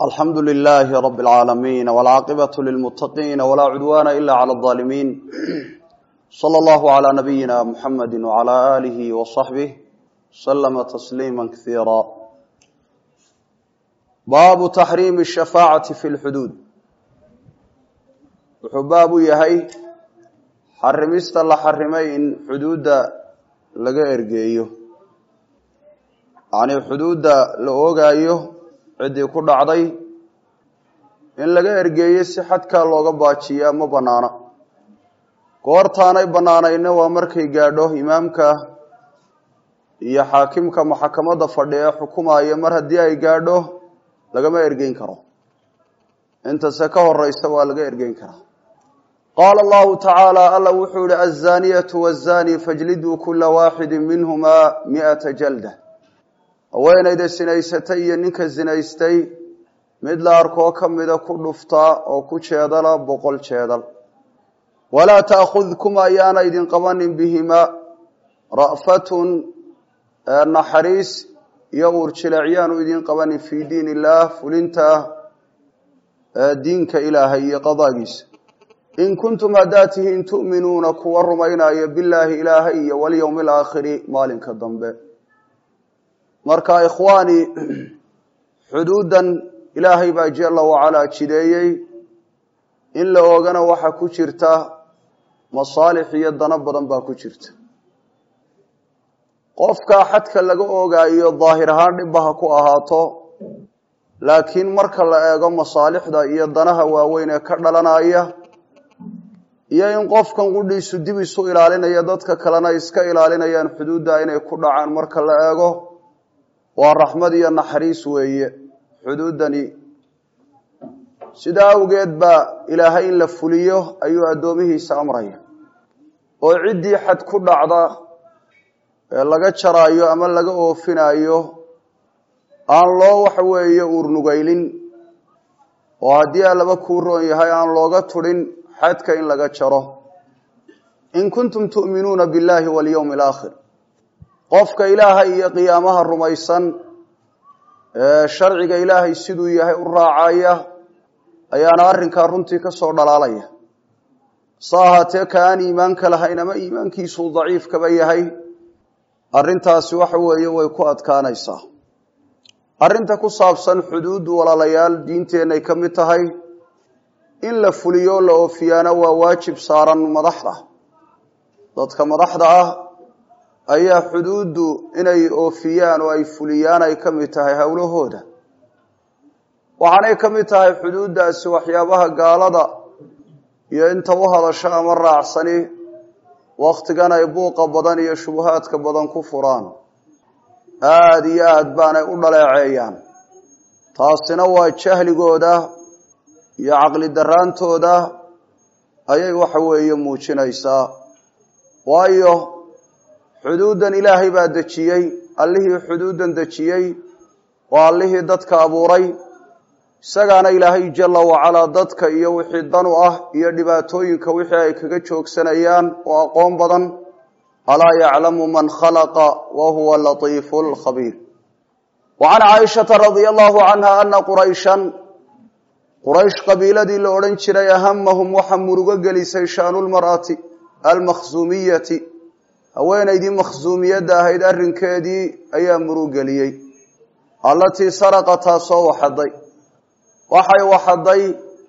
alxamdu lilaahi rabi اlcaalamiin wاlcaaqibatu lilmutaqiina walaa cudwaana ila clى اظaalimiin slى اllahu عlى nabiyina muxamadi wعlى alihi waصaxbih slama tasliima kasiira baabu taxriimi الshafaacati fi lxuduud wuxuu baab u yahay xarimista la xarimay in xuduudda laga ergeeyo yacnii xuduudda la oogaayo ciddii ku dhacday in laga ergeeyo si xadkaa looga baajiyaa ma bannaana goortaanay bannaanayna waa markay gaadho imaamka iyo xaakimka maxakamadda fadhi ee xukumaya mar haddii ay gaadho lagama ergeyn karo intase ka horeysa waa laga ergeyn karaa qaala allahu tacaala alla wuxuu yihi azaniyatu wazani fajliduu kula waaxidi minhumaa miata jalda haweenayda sinaysatay iyo ninka sinaystay mid la arkoo ka mida ku dhuftaa oo ku jeedala boqol jeedal walaa taakudkum ayaana idin qabanin bihimaa ra'fatun naxariis iyo uurjileecyaanu idin qabanin fii diin illaah fulinta diinka ilaahay iyo qadaagiisa in kuntum haddaad tihiin tu'minuuna kuwa rumaynaya billaahi ilaahay iyo walyowmi alaakhiri maalinka dambe marka ikhwaani xuduuddan ilaahay baa jala wacalaa jideeyey in la oogana waxaa ku jirta masaalix iyo dano badan baa ku jirta qofka xadka laga oogaayo daahir ahaan dhibba ha ku ahaato laakiin marka la eego masaalixda iyo danaha waaweyn ee ka dhalanaya iyo in qofkan qudhiisu dib isu ilaalinaya dadka kalena iska ilaalinayaan xuduudda inay ku dhacaan marka la eego waa raxmad iyo naxariis weeye xuduuddani sidaa awgeed baa ilaahay in la fuliyo ayuu addoomihiisa amraya oo ciddii xad ku dhacda ee laga jaraayo ama laga oofinayo aan loo waxa weeye uurnugaylin oo haddii allaba kuu roon yahay aan looga tudhin xadka in laga jaro in kuntum tu'minuuna billahi walyowmi alaakhir qofka ilaahay iyo qiyaamaha rumaysan ee sharciga ilaahay siduu yahay u raacaya ayaana arrinkaa runtii ka soo dhalaalaya sa ahaatee ka aan iimaanka lahayn ama iimaankiisuu daciifkaba yahay arrintaasi waxa weeye way ku adkaanaysaa arrinta ku saabsan xuduuddu walaalayaal diinteenay ka mid tahay in la fuliyo la oofiyaana waa waajib saaran madaxda dadka madaxda ah ayaa xuduuddu inay oofiyaan oo ay fuliyaan ay ka mid tahay howlahooda waxaanay ka mid tahay xuduuddaasi waxyaabaha gaalada iyo inta u hadasho ama raacsani wakhtigan ay buuqa badan iyo shubuhaadka badan ku furaan aada iyo aad baanay u dhaleeceeyaan taasina waa jahligooda iyo caqli daraantooda ayay waxa weeye muujinaysaa waayo xuduuddan ilaahay baa dejiyey allihii xuduuddan dejiyey waa allihii dadka abuuray isagaana ilaahay jala wacalaa dadka iyo wixii danu ah iyo dhibaatooyinka wixii ay kaga joogsanayaan oo aqoon badan alaa yaclamu man khalaqa wa huwa latiifu lkhabiir wa can caaishata radia allahu canha ana qurayshan quraysh qabiiladii la odhan jiray ahamahum waxa murugo gelisay shaanulmar'ati almakhsuumiyati haweenaydii makhsuumiyadda ahayd arrinkeedii ayaa murug geliyey allatii saraqa taasoo waxaday waxay waxaday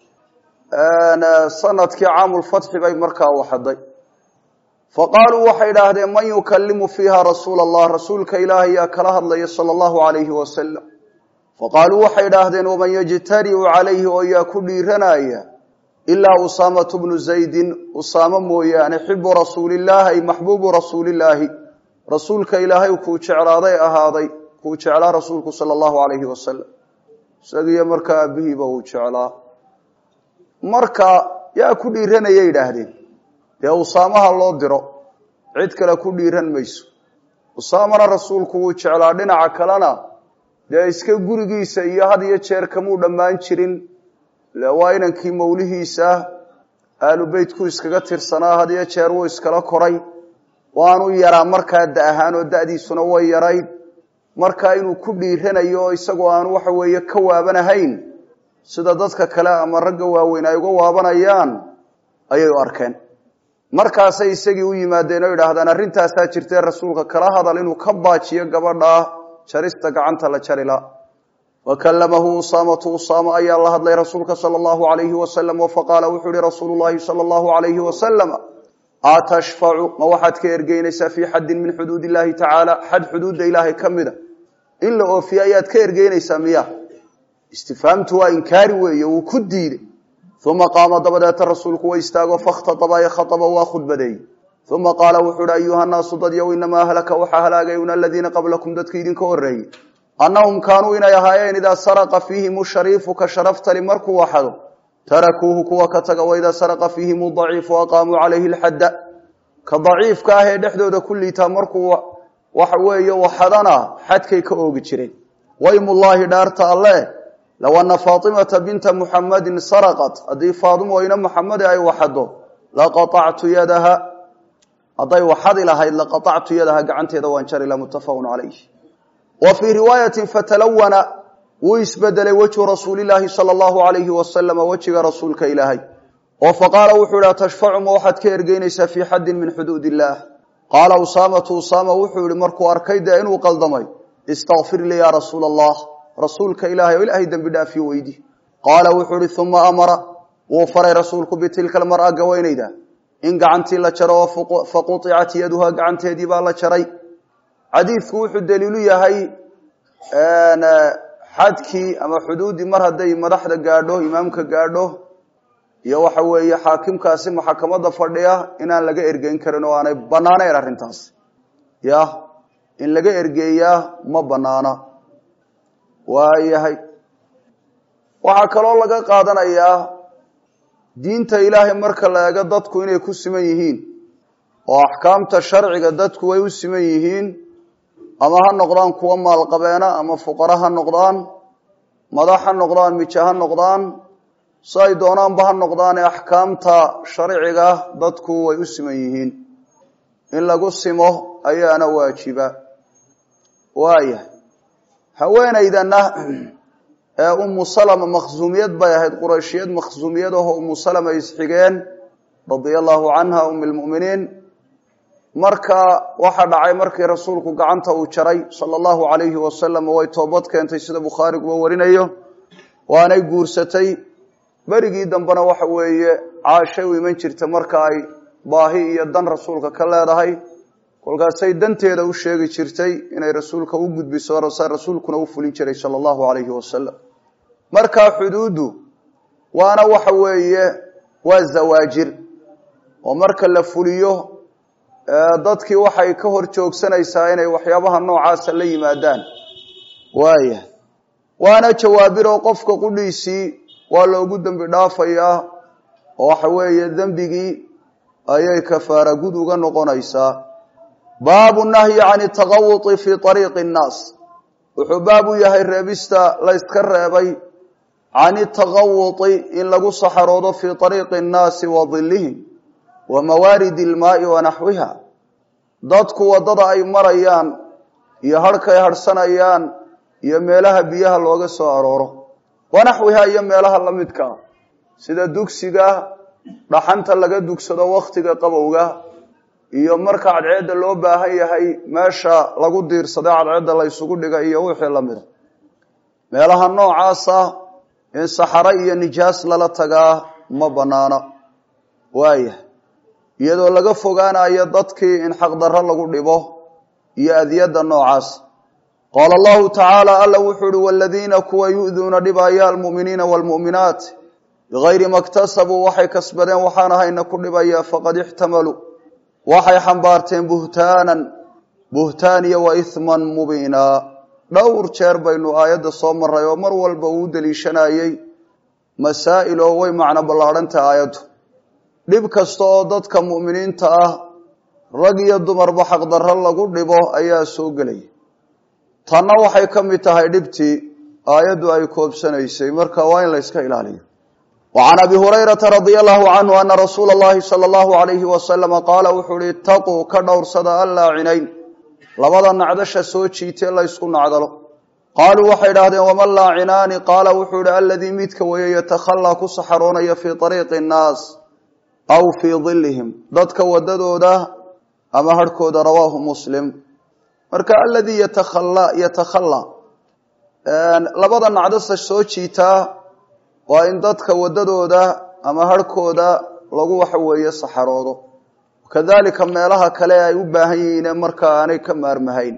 sanadkii caamulfatxi bay markaa waxaday fa qaaluu waxay idhaahdeen man yukalimu fiiha rasuula allah rasuulka ilaahay yaa kala hadlaya sala allahu alayhi wasalam faqaaluu waxay idhaahdeen waman yajtariu calayhi oo yaa ku dhiiranaya ilaa usaamatu bnu zaydin usaamo mooyaane xibu rasuulillaah ay maxbuubu rasuulillaahi rasuulka ilaahay kuu jeclaaday ahaaday kuu jeclaa rasuulku sala allahu alayhi wasalam isagiyo markaa aabihiiba uu jeclaa marka yaa ku dhiiranayay idhaahdeen dee usaamaha loo diro cid kale ku dhiiran mayso usaamana rasuulku wuu jeclaa dhinaca kalena dee iska gurigiisa iyo had iyo jeer kamuu dhammaan jirin waa inankii mawlihiisa aalu beytku iskaga tirsanaa had iyo jeer wuu iskala koray waanu yaraa markaa da ahaan oo da'diisuna way yarayd markaa inuu ku dhiiranayo oo isagoo aanu waxa weeye ka waabanahayn sida dadka kale ama ragga waaweyn ay uga waabanayaan ayay u arkeen markaasay isagii u yimaadeen oo yidhaahdaan arrintaasaa jirtee rasuulka kala hadal inuu ka baajiyo gabadha jarista gacanta la jarila wa kallamahu usaamatu usaama ayaa la hadlay rasuulka sala allahu alayhi wasalam oo faqaala wuxuu yihi rasuulu llahi sala allahu alayhi wasalam atashfacu ma waxaad ka ergeynaysaa fii xaddin min xuduud illahi tacaala xad xuduudda ilaahay ka mida in la oofiye ayaad ka ergeynaysaa miya istifhaamtu waa inkaari weeye wuu ku diiday uma qaama dabadeeta rasuulku wa istaago fakhtaaba khaaba waa khudbadeeyey uma qaala wuxuu uhi ayuha naasu dad yow inamaa ahlaka waxaa halaagayuna aladiina qablakum dadka idinka horeeyey annahum kaanuu inay ahaayeen idaa saraqa fiihim shariifu ka sharaftali markuu waxado tarakuuhu kuwa ka taga waidaa saraqa fiihim daciifu aqaamuu calayhi lxadda ka daciifka ah ee dhexdooda ku liitaa markuu waxa weeye waxadana xadkay ka oogi jireen waymullaahi dhaarta alle low ana faatimata binta muxamadin saraqat haddii faatimo ina muxamede ay waxado laqaactu yadaha hadday waxadi lahayd laqaactu yadaha gacanteeda waan jari la muttafaqun calayh wa fii riwaayatin fatalawana wuu isbedelay wejhu rasuulilaahi sala allahu alayhi wasalama wejiga rasuulka ilaahay oo faqaala wuxuu ihi atashfacu ma waxaad ka ergeynaysaa fii xaddin min xuduud illaah qaala usaamatu usaama wuxuu yihi markuu arkay dee inuu qaldamay istakfir lii yaa rasuula allah rasuulka ilaahay oo ilaahay dembi dhaafiyo weydi qaala wuxuu ihi uma amara wuu faray rasuulku bitilka almar'a gaweynayda in gacantii la jaro oo faquطicat yaduha gacanteedii baa la jaray xadiidku wuxuu daliilu yahay xadkii ama xuduuddii mar hadday madaxda gaadho imaamka gaadho iyo waxa weeye xaakimkaasi maxakamada fadhiya inaan laga ergeyn karin oo aanay banaanayn arrintaas ya in laga ergeeyaa ma banaana waayahay waxaa kaloo laga qaadanayaa diinta ilaahay marka la eego dadku inay ku siman yihiin oo axkaamta sharciga dadku way u siman yihiin ama ha noqdaan kuwa maalqabeena ama fuqara ha noqdaan madax ha noqdaan mija ha noqdaan si ay doonaanba ha noqdaane axkaamta sharciga dadku way u siman yihiin in lagu simo ayaana waajiba waayahay haweenaydana ee umu salama makhsuumiyad bay ahayd qurayshiyad makhsuumiyad aho umu salama isxigeen radia allahu canha umi lmu'miniin marka waxaa dhacay markii rasuulku gacanta uu jaray sala allahu alayhi wasalam way toobad keentay sida bukhaariguba warinayo waanay guursatay berigii dambena waxa weeye caashay u iman jirta marka ay baahi iyo dan rasuulka ka leedahay kolkaasay danteeda u sheegi jirtay inay rasuulka u gudbiso rasuulkuna u fulin jiray sala allahu alayhi wasalam markaa xuduuddu waana waxa weeye waa zawaajir oo marka la fuliyo dadkii waxay ka hor joogsanaysaa inay waxyaabaha noocaasa la yimaadaan waaya waana jawaabiroo qofka qudhiisii waa loogu dembi dhaafayaa oo waxa weeye dembigii ayay kafaara gud uga noqonaysaa baabu nahyi can taqawuطi fi ariiqi اnnaas wuxuu baab u yahay reebista la yska reebay can taqawuطi in lagu saxaroodo fi ariiqi اnnaasi wa dilihim wa mawaaridi اlmaai wa naxwiha dadku waddada ay marayaan iyo harhkay harhsanayaan iyo meelaha biyaha looga soo arooro wanaxwiha iyo meelaha la midka ah sida dugsiga dhaxanta laga dugsado wakhtiga qabowga iyo marka cadceedda loo baahan yahay meesha lagu diirsada cadceedda la ysugu dhiga iyo wixii la mida meelaha noocaasa in saxaro iyo nijaas lala tagaa ma banaana waaya iyadoo laga fogaanayo dadkii in xaqdarro lagu dhibo iyo adiyadda noocaas qaala allahu tacaala alla wuxuu uhi waladiina kuwa yu'duuna dhibaya almu'miniina waalmu'minaat bigayri ma ktasabuu waxay kasbadeen waxaan ahayna ku dhibaya faqad ixtamaluu waxay xambaarteen buhtaanan buhtaan iyo wa ihman mubiinaa dhowr jeer baynu aayadda soo maray oo mar walba uu deliishanayey masaa'il oo way macno ballaadhantaha aayaddu dhib kasta oo dadka mu'miniinta ah rag iyo dumarba xaqdarro lagu dhibo ayaa soo gelaya tanna waxay ka mid tahay dhibtii aayaddu ay koobsanaysay marka waa in la yska ilaaliyo wa can abi hurayrata radia allahu canhu ana rasuula allahi sala allahu alayhi wasalama qaala wuxuu uhi itaquu ka dhowrsada allaa cinayn labada nacdasha soo jiitee la ysku nacdalo qaaluu waxay idhahdeen waman laacinaani qaala wuxuu ihi aladii midka weeye yatakhalaa ku saxaroonaya fii ariiqi nnaas aw fii dilihim dadka wadadooda ama harhkooda rawaahu muslim marka aladii yatakhala yatakhalaa labada nacdasa soo jiitaa waa in dadka wadadooda ama harhkooda lagu waxa weeye saxaroodo kadalika meelaha kale ay u baahan yihiine markaa aanay ka maarmahayn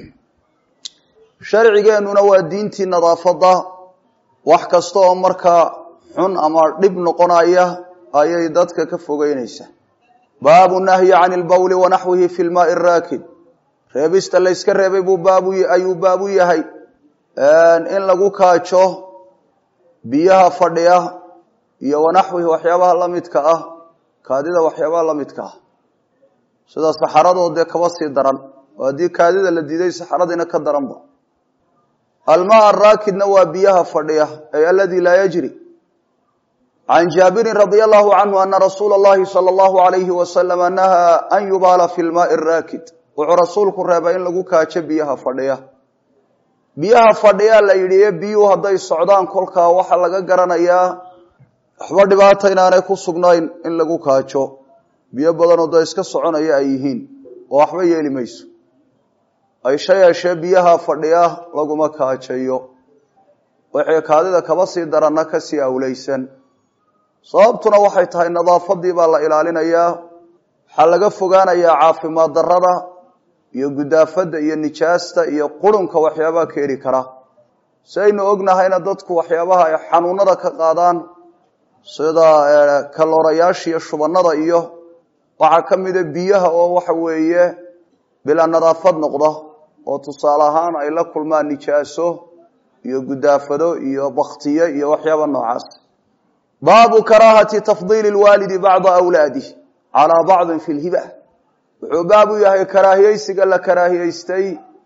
sharcigeenuna waa diintii nadaafadda wax kasta oo markaa xun ama dhib noqonaya ayay dadka ka fogeynaysaa baabu nahyi can ilbawli wanaxwihi fi lmaai raakid reebista layska reebay buu baabu ayuu baabu yahay in lagu kaajo biyaha fadhiya iyo wanaxwihi waxyaabaha la midka ah kaadida waxyaabaha la midka ah sida saxaradoo dee kaba sii daran oo haddii kaadida la diiday saxaradiina ka daranba almaa araakidna waa biyaha fadhiya ay aladii laa yajri can jaabirin radia allahu canhu ana rasuula اllahi salى اllahu alayhi wasalama nahaa an yubaala fi lmaai raakid wuxuu rasuulku reebay in lagu kaajo biyaha fadhiya biyaha fadhiyaa la yidhi ee biyuhu hadday socdaan kolkaa waxaa laga garanayaa waxba dhibaata inaanay ku sugnayn in lagu kaajo biyo badanoo da iska soconaya ay yihiin oo waxba yeeli mayso aysha yeeshee biyaha fadhiya laguma kaajayo waxay kaadida kaba sii daranna kasii awleysan sababtuna waxay tahay nadaafadii baa la ilaalinayaa waxaa laga fogaanayaa caafimaad darada iyo gudaafada iyo nijaasta iyo qurunka waxyaabaha keeni kara si aynu ognahayna dadku waxyaabaha ay xanuunada ka qaadaan sida kaloorayaasha iyo shubanada iyo waxaa ka mida biyaha oo waxa weeye bilaa nadaafad noqda oo tusaale ahaan ay la kulmaan nijaaso iyo gudaafado iyo baktiye iyo waxyaaba noocaas baabu karaahati tafdiili lwaalidi bacda awlaadih calaa bacdin fi lhiba wuxuu baab u yahay karaahiyeysiga la karaahiyeystay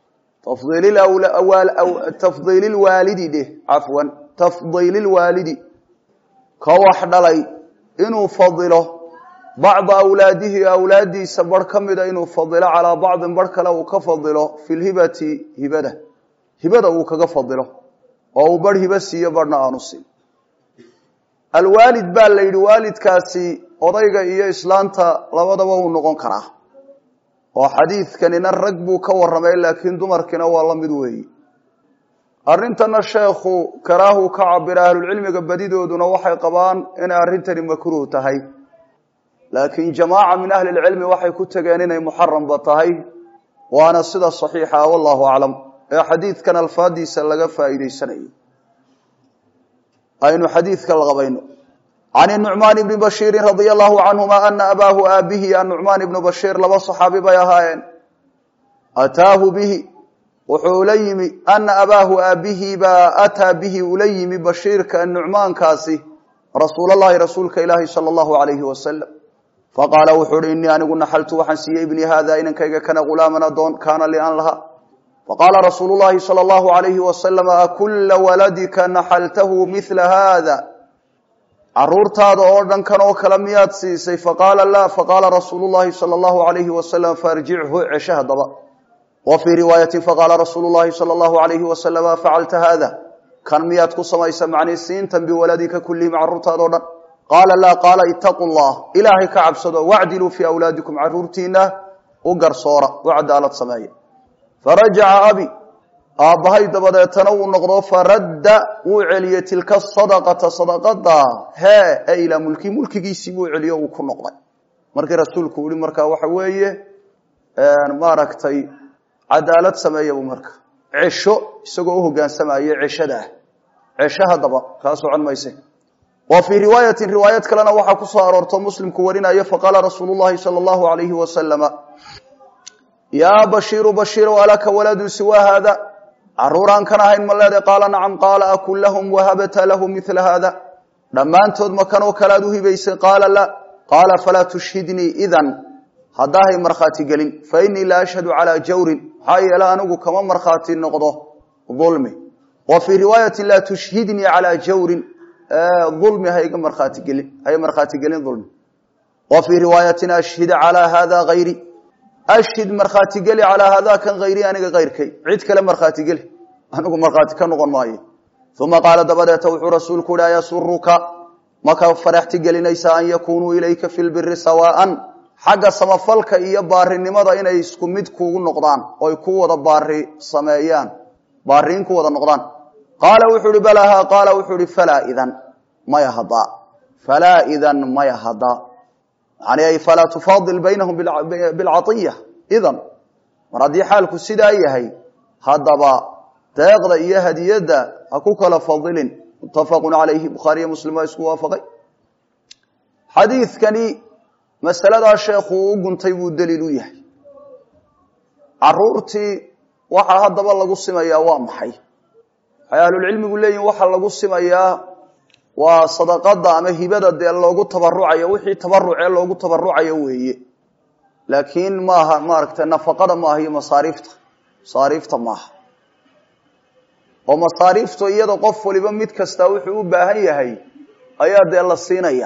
tafdiili lwaalidi dheh cafwan tafdiili lwaalidi ka wax dhalay inuu fadilo bacda awlaadihi awlaadiisa bar ka mida inuu fadilo calaa bacdin bar kale uu ka fadilo fi lhibati hibada hibada uu kaga fadilo oo uu bar hibo siiyo barhna aanu siin alwaalid baa la yidhi waalidkaasi odayga iyo islaanta labadaba uu noqon karaa oo xadiidkanina rag buu ka warramay laakiin dumarkiina waa la mid weeyi arrintana sheekhu karaahu ka cabira ahlulcilmiga badidooduna waxay qabaan inay arrintani makruuh tahay laakiin jamaaca min ahli lcilmi waxay ku tegeen inay muxaramba tahay waana sida saxiixa wallahu aclam ee xadiidkan alfaadiisa laga faa'iideysanayo aynu xadiidka la qabayno can nucmaan ibni bashiirin radia allahu canhuma ana abaahu aabihi anucmaan ibnu bashiir laba saxaabi bay ahaayeen ataahu bihi wuxuu la yimi ana abaahu aabihi baa ataa bihi ula yimi bashiirka nucmaankaasi rasuulalahi rasuulka ilaahi sala allahu alayhi wasalam faqaala wuxuu uhi inii anigu naxaltu waxaan siiyey ibnii haada inankayga kana ghulaaman adoon kaana li an laha faqaala rasuulu llahi sala allahu alayhi wasalam akula waladika naxaltahu mila hada caruurtaada oo dhan kan oo kale miyaad siisay faqaala la faqaala rasuulu llahi sala allahu alayhi wasalam faarjichu cesho hadaba wa fii riwaayati faqaala rasuulu llahi sala allahu alayhi wasalam afacalta hada kan miyaad ku samaysa macnii siintan biwaladika kullihim caruurtaada o dhan qaala laa qaala itaquu llah ilaahay ka cabsado wacdiluu fii awlaadikum caruurtiina u garsoora u cadaalad sameeya farajaca abi aabbahay dabadeetana uu noqdo faradda wuu celiyey tilka sadaqata sadaqada hee e ilaa mulki mulkigiisii buu celiyo uu ku noqday markii rasuulku yihi markaa waxa weeye maaragtay cadaalad sameeya buu marka cesho isagoo uhogaansamaya ceshada ah cesho haddaba kaa socon mayse wa fii riwaayatin riwaayad kalena waxaa ku soo aroorto muslimku warinayo faqaala rasuulu llahi sala allahu alayhi wasalama yaa bashiiru bashiirow alaka waladun siwa haada caruuraan kan ahayn ma leeday qaala nacam qaala akun lahum wahabata lahu mila haada dhammaantood ma kanoo kalead u hibaysay qaala la qaala falaa tushhidnii idan haddaahay markhaati gelin fa inii la ashhadu calaa jawrin maxaa yeele anigu kama markhaati noqdo ulmi wa fii riwaayatin laa tushhidnii calaa jawrin ulmi hayga markhaatigelin hay markhaatigelin ulmi wa fii riwaayatin ashhid calaa hada hayri ashhid markhaatigeli calaa hada kan hayri aniga kayrkay cid kale markhaatigeli anigu markhaati ka noqon maayo uma qaala dabadeeta wuxuu rasuulku uhi ayasuruka maka faraxti gelinaysa an yakunuu ilayka fi lbiri sawaaan xagga samafalka iyo baarinimada inay isku mid kugu noqdaan oy ku wada baari sameeyaan baariin ku wada noqdaan qaala wuxuu ihi balaha qaala wuxuu ihi falaa idan maya hadaa falaa idan maya hadaa yani ay falaa tufaadil baynahum bilcaiya idan mar haddii xaalku sidaa yahay haddaba deeqda iyo hadiyadda ha ku kala fadilin muttafaqu calayhi bukhaariyo muslim waa isku waafaqay xadiidkani masaladaa sheekhu u guntay buu daliil u yahay caruurtii waxaa haddaba lagu simayaa waa maxay waxay ahlulcilmigu leeyihin waxaa lagu simayaa waa sadaqada ama hibada dee loogu tabarucayo wixii tabarucee loogu tabarucayo weeye laakiin maaha maaragtay nafaqada maaha iyo masaariifta masaariifta maaha oo masaariiftu iyada qof waliba mid kasta wuxuu u baahan yahay ayaa dee la siinaya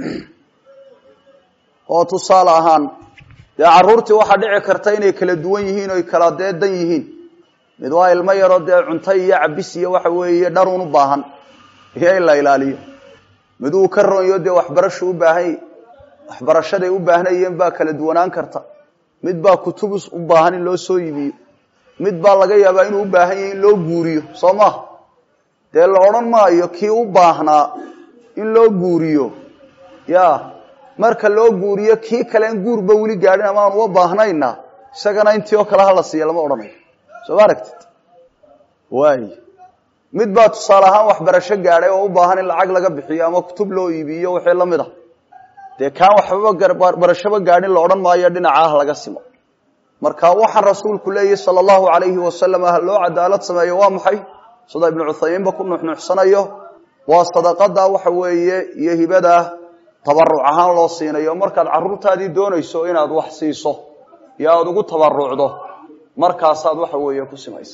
oo tusaale ahaan dee caruurtii waxaa dhici karta inay kala duwan yihiin oy kala deedan yihiin mid waa ilmo yaroo dee cunto iyo cabis iyo waxa weeye dharun u baahan iyo in la ilaaliyo mid uu ka ronyo dee waxbarashu u baahan waxbarashaday u baahnayeen baa kala duwanaan karta mid baa kutubus u baahan in loo soo iibiyo mid baa laga yaabaa inuu u baahan yahay in loo guuriyo soo maha dee la odhan maayo kii u baahnaa in loo guuriyo ya marka loo guuriyo kii kale in guurba weli gaadhin ama aan uga baahnayna isagana intii oo kale hala siiya lama odhanayo soo ma aragtid waay mid baa tusaale ahaan waxbarasho gaadhay oo u baahan in lacag laga bixiyo ama kutub loo iibiyo wixii lamid a dee kaan waxbaba barashaba gaadhin la odhan maayo dhinacaah laga simo marka waxaan rasuulku leeyahy sala allahu alayhi wasalam ha loo cadaalad sameeyo waa maxay sida ibnu cuthaymiinba ku nuxnuuxsanayo waa sadaqada waxa weeye iyo hibada tabaruc ahaan loo siinayo markaad caruurtaadii doonayso inaad wax siiso iyo aada ugu tabarucdo markaasaad waxa weeye ku simaysa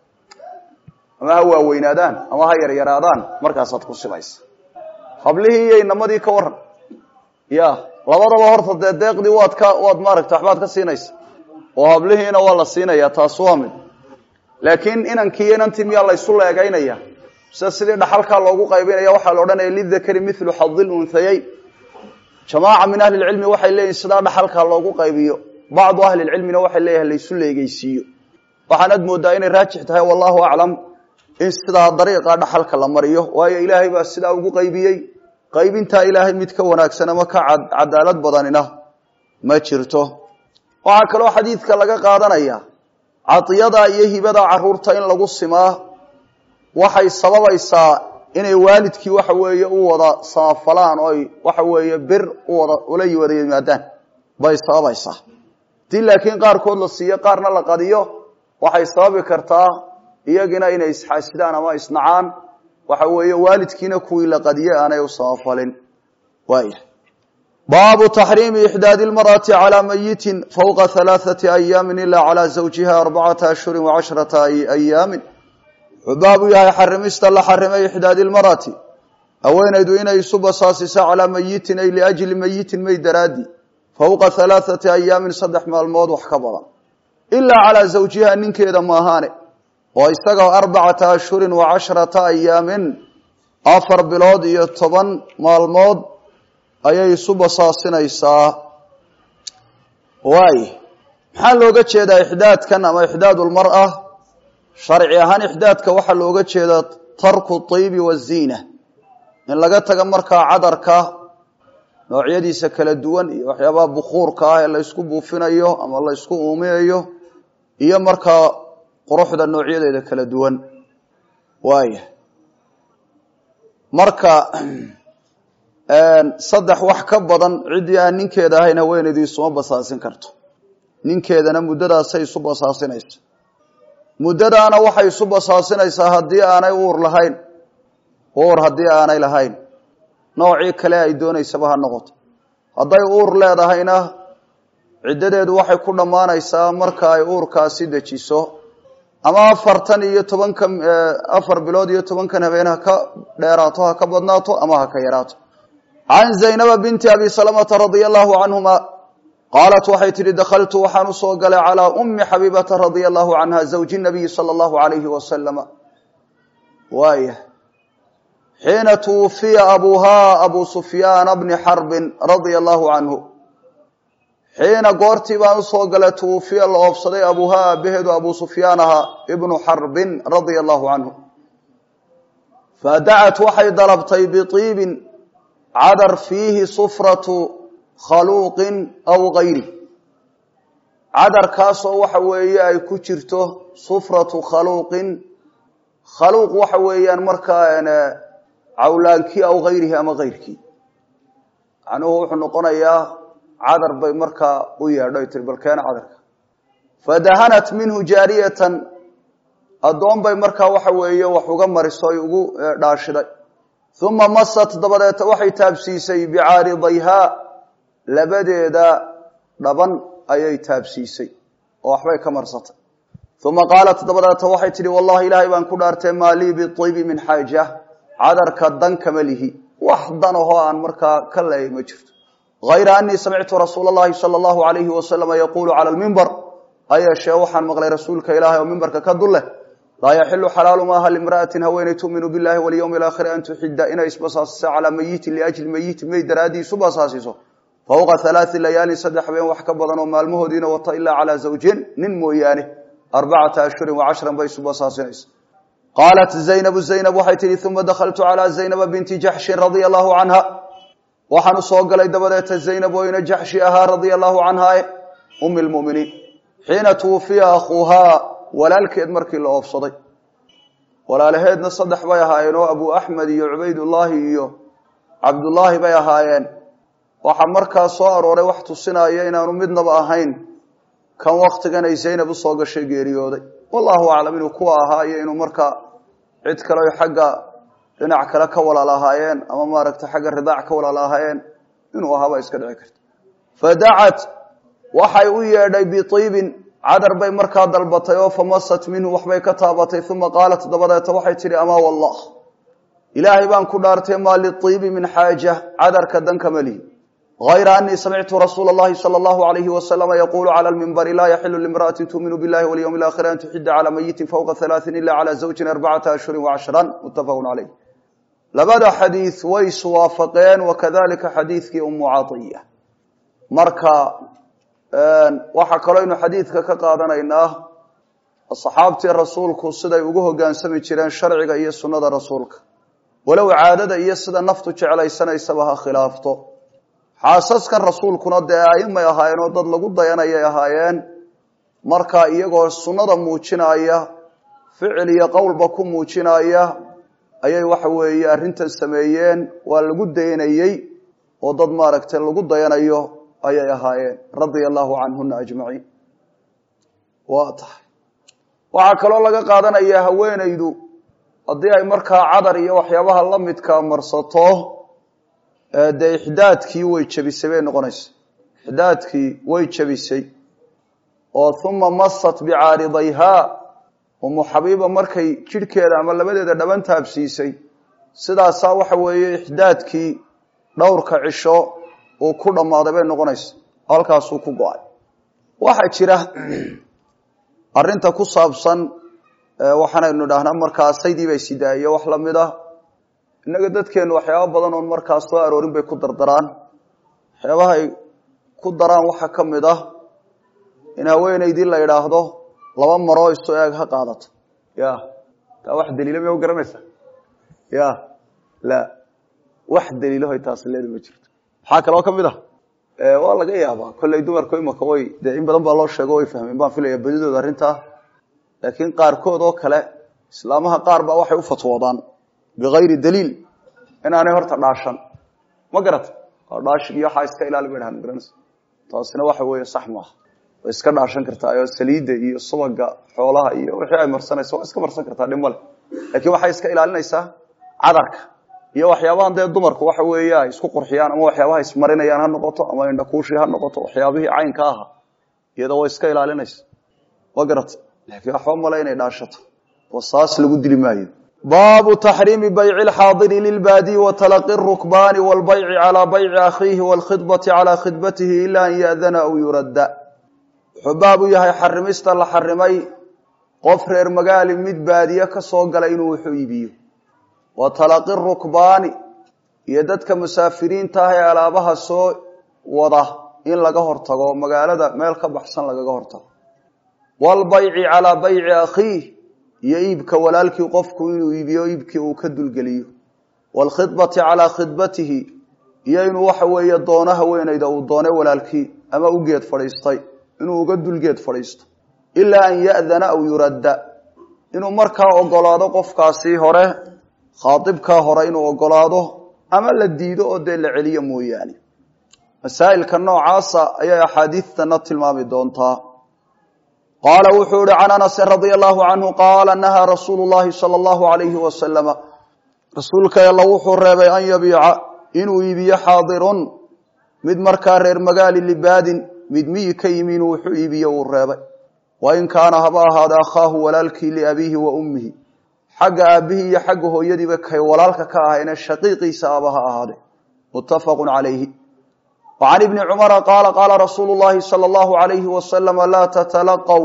ama ha waaweynaadaan ama ha yaryaraadaan markaasaad ku simaysa hablihii iyo inamadii ka waran ya labadaba horta dee deeqdii waad ka waad maaragta waxbaad ka siinaysa oo hablihiina waa la siinaya taas waa mid laakiin inankiiyo inantii miyaa la ysu leegaynaya sida sidii dhaxalkaa loogu qaybinaya waxaa la odhanaya lidakari milu xadil unhayayn jamaaca min ahli lcilmi waxay leeyihin sidaa dhaxalkaa loogu qaybiyo bacdu ahli lcilmina waxay leeyahay laysu leegeysiiyo waxaanad moodaa inay raajix tahay wallahu aclam in sidaa dariiqa dhaxalka la mariyo waayo ilaahay baa sidaa ugu qaybiyey qaybintaa ilaahay mid ka wanaagsan ama ka cadaalad badanina ma jirto waxaa kaloo xadiidka laga qaadanaya cadiyada iyo hibada caruurta in lagu simaa waxay sababaysaa inay waalidkii waxa weeye u wada samafalaan oy waxa weeye bir uwada ula wada yimaadaan bay sababaysaa hadii laakiin qaarkood la siiyo qaarna la qadiyo waxay sababi kartaa iyagina inay isxaasidaan ama isnacaan waxa weeye waalidkiina kuwii la qadiye aanay u samafalin waaya baabu taxriimi ixdaadi lmar'ati calaa mayitin fawqa halaaثati ayaamin ilaa calaa zawjiha arbacata ashhuri wacashrata ayaamin wuxuu baabu yahay xarimista la xarimay ixdaadi lmar'ati haweenaydu inay isu basaasiso calaa mayitin ay liajli mayitin may daraadi fawqa halaaثati ayaamin saddex maalmood wax ka badan ilaa calaa zawjiha ninkeeda maahaane oo isaga arbacata ashhurin wa cashrata ayaamin afar bilood iyo toban maalmood ayay isu basaasinaysaa waay maxaa looga jeedaa ixdaadkan ama ixdaad lmar'a sharci ahaan ixdaadka waxaa looga jeedaa tarku طibi waziina in laga taga markaa cadarka noocyadiisa kala duwan iyo waxyaabaha bukuurka ah ee la ysku buufinayo ama la ysku uuminayo iyo markaa quruxda noocyadeeda kala duwan waaya marka saddex wax ka badan ciddii aan ninkeeda ahayn haweenaydu isuma basaasin karto ninkeedana muddadaasay isu basaasinaysa muddadaana waxay isu basaasinaysaa haddii aanay uur lahayn uur haddii aanay lahayn noocii kale ay doonaysaba ha noqoto hadday uur leedahayna ciddadeedu waxay ku dhammaanaysaa marka ay uurkaasi dejiso ama afartan iyo tobanka afar bilood iyo tobankan habeen ha ka dheeraato ha ka badnaato ama ha ka yaraato can zaynaba binti abi salamata radia allahu canhuma qaalat waxay tidhi dakhaltu waxaan u soo galay calaa ummi xabiibata radia allahu canha zawji nabiyi sala allahu alayhi wasalama waaya xiina twufiya abuuhaa abu sufyaana bni xarbin radia allahu canhu xiina goortii baan usoo galay twufiya la oobsaday abuuhaa aabaheedu abu sufyaan ahaa ibnu xarbin radia allahu canhu fadacat waxay dalabtay biiibin cadar fiihi sufratu khaluuqin aw gayri cadarkaasoo waxa weeye ay ku jirto sufratu khaluuqin khaluuq waxa weeyaan markaa cawlaankii aw gayrihi ama gayrkii macnuhu wuxuu noqonayaa cadar bay markaa u yeedho tiri balkeena cadarka fadahanat minhu jaariyatan addoon bay markaa waxa weeye wax uga mariso ay ugu dhaashiday uma masat dabadeeta waxay taabsiisay bicaaridayhaa labadeeda dhaban ayay taabsiisay oo waxbay ka marsatay uma qaalat dabadeeta waxay tidhi wallahi ilaahay baan ku dhaartay maa lii biibi min xaaja cadarka dan kama lihi wax dan ahoo aan markaa ka leeyay ma jirto hayra anii samictu rasuula allahi sala allahu alayhi wasalama yaquulu cala lmimbar hayeeshee waxaan maqlay rasuulka ilaahay oo mimbarka ka dul leh laa yaxilu xalaalu maaha limra'atin haweeney tu'minu billahi walyawmi alaakhiri an tuxida inay isbasaasiso calaa mayitin liajli mayitin may daraadii isu basaasiso fawqa halaai layaalin saddex habeen wax ka badan oo maalmahoodiina wata ilaa calaa zawjin nin mooyaane arbacata ashhurin wacashran bay isu basaasinaysa qaalat zaynabu zaynab waxay tihi uma dakhaltu calaa zaynaba binti jaxshin radia allahu canha waxaan usoo galay dabadeeta zaynab oyna jaxshi ahaa radia allahu canha umi lmuminiin xiina twufiya akhuuhaa walaalkeed markii la oobsaday walaalaheedna saddex bay ahaayeen oo abu axmed iyo cubaydullaahi iyo cabdullaahi bay ahaayeen waxaa markaa soo arooray wax tusinaya inaanu midnaba ahayn kan waktigan ay zaynab usoo gashay geeriyooday wallahu aclam inuu kuwa ahaa iyo inuu markaa cid kale o xagga dhinac kale ka walaal ahaayeen ama maaragtay xagga ridaac ka walaal ahaayeen inuu ahaaba iska dhici karta fadacat waxay u yeedhay biiibin cadar bay markaa dalbatay oo famasat minhu waxbay ka taabatay uma qaalat dabadeeta waxay tidhi amaa wallah ilaahay baan ku dhaartay maa liibi min xaaja cadarka danka malihi hayra anii samictu rasuula اllahi salى اllahu alayhi wasalama yaquulu cala lmimbari laa yaxilu limra'ati tuuminu billahi walyawmi alaakhiri an tuxida calaa mayitin fawqa halaaثin ila cala zawjin arbacata ashhurin wacashran muttafaqun caleyh labada xadiid way iswaafaqeen wakadalika xadiidkii umu caiya marka waxaa kaloo aynu xadiidka ka qaadanaynaa asxaabtii rasuulku siday ugu hogaansami jireen sharciga iyo sunnada rasuulka walow caadada iyo sida naftu jeclaysanaysaba ha khilaafto xaasaskan rasuulkuna dee aimay ahaayeen oo dad lagu dayanayay ahaayeen marka iyagoo sunnada muujinaya ficil iyo qowlba ku muujinaya ayay waxa weeye arrintan sameeyeen waa lagu dayanayey oo dad maaragtay lagu dayanayo ayay ahaayeen radia allahu canhuna ajmaciin waa tahay waxaa kaloo laga qaadanayaa haweenaydu haddii ay markaa cadar iyo waxyaabaha la midka marsato dee ixdaadkii way jebisay bay noqonaysa ixdaadkii way jebisay oo uma masat bicaaridayhaa umu xabiiba markay jidhkeeda ama labadeeda dhaban taabsiisay sidaasaa waxa weeye ixdaadkii dhowrka cisho uu ku dhammaaday bay noqonaysa halkaasuu ku go-ay waxaa jira arinta ku saabsan waxaanaynu idhaahnaa markaa saydii bay sidaaye wax lamid ah innaga dadkeenu waxyaaba badan oon markaa soo aroorin bay ku dardaraan waxyaabahay ku daraan waxaa ka mid ah in haweenaydii la idhaahdo laba maroo isu eeg ha qaadato ya taa wax daliila miya u garanaysa ya la wax daliilahoy taasi leeda ma jirto maxaa kaloo ka mid ah waa laga yaabaa kolley dumarku imaka way dee in badan baa loo sheego way fahmeen baan filaya badidooda arrintaa laakiin qaarkood oo kale islaamaha qaar baa waxay u fatwoodaan bikayri daliil inaanay horta dhaashan ma garata oo dhaashig iyo waxaa iska ilaali bay dhahan garanaysa taasina waxa weeye sax maaha way iska dhaashan kartaa oo saliidda iyo subaga xoolaha iyo wixii ay marsanaysa waa iska marsan kartaa dhib male laakiin waxay iska ilaalinaysaa cadarka iyo waxyaabahan dee dumarku waxa weeye ay isku qurxiyaan ama waxyaabaha ismarinayaan ha noqoto ama indhakuushii ha noqoto waxyaabihii caynka aha iyadoo way iska ilaalinaysa ma garata laakiin waxba male inay dhaashato wasaas lagu dili maayo baabu taxriimi bayci alxaadiri lilbaadiyi wa talaqi rukbaani walbayci calaa bayci akhiihi waalkhidbati calaa khidbatihi ila an yaadana aw yuradda wuxuu baab u yahay xarimista la xarimay qof reer magaali mid baadiye ka soo gala inuu wuxuu iibiyo wa talaqi rukbaani iyo dadka musaafiriinta ah ee alaabaha soo wada in laga hortago oo magaalada meel ka baxsan lagaga hortago waalbayci calaa bayci akhiih iyo iibka walaalkii qofku inuu iibiyo iibkii uu ka dulgeliyo waalkhidbati calaa khidbatihi iyo inuu waxa weeye doono haweenayda uu doone walaalkii ama u geed fadhiistay inuu uga dulgeed fadhiisto ilaa an ya'dana aw yuradda inuu markaa ogolaado qofkaasi hore khaadibkaa hore inuu ogolaado ama la diido oo dee la celiyo mooyaane masaa'ilka noocaasa ayay axaadiidtana tilmaami doontaa qaala wuxuu ihi can anasin radia allahu canhu qaala nahaa rasuulu llahi sala allahu alayhi wasalama rasuulka alla wuxuu reebay an yabiica inuu iibiyo xaadirun mid markaa reer magaali libaadin mid miyi ka yimi inuu wuxuu iibiyo uu reebay wain kaana haba ahaada akhaahu walaalkii liabiihi wa ummihi xagga aabbihii iyo xagga hooyadiiba kay walaalka ka ahayne shaqiiqiisa aba ha ahaade muttafaqu calayhi wa can ibni cumara qaala qaala rasuulu llahi sala allahu alayhi wasalama laa tatalaqow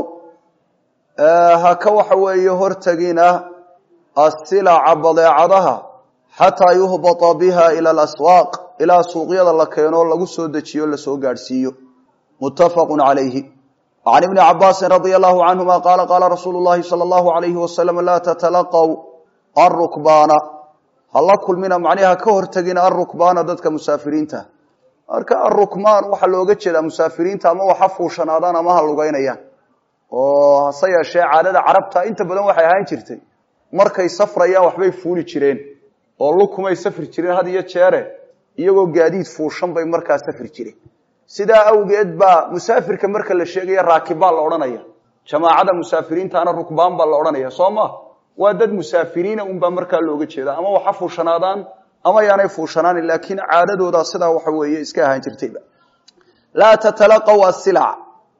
haka waxa weeye hortegina asilaca badeecadaha xataa yuhbata biha ila alaswaaq ilaa suuqyada la keeno lagu soo dejiyo lasoo gaadhsiiyo muttafaqu calayhi can ibni cabaasin radia allahu canhuma qaala qaala rasuulu llahi sala allahu alayhi wasalam laa tatalaqow arukbaana hala kulmina macnihi ha ka hortegina arukbaana dadka musaafiriinta marka arukmaan waxaa looga jeedaa musaafiriinta ama waxa fuushanaadaan ama ha lugeynayaan oo hase yeeshee caadada carabta inta badan waxay ahaan jirtay markay safrayaan waxbay fuuli jireen oo lukumay safri jireen had iyo jeere iyagoo gaadiid fuushan bay markaa safri jireen sidaa awgeed baa musaafirka marka la sheegaya raakib baa la odhanaya jamaacada musaafiriintaana rukbaan baa la odhanaya soo ma waa dad musaafiriina unbaa markaa looga jeeda ama waxa fuushanaadaan ama yaanay fuushanaanin laakiin caadadooda sidaa waxa weeye iska ahaan jirtayba laa tatalaqaw asilac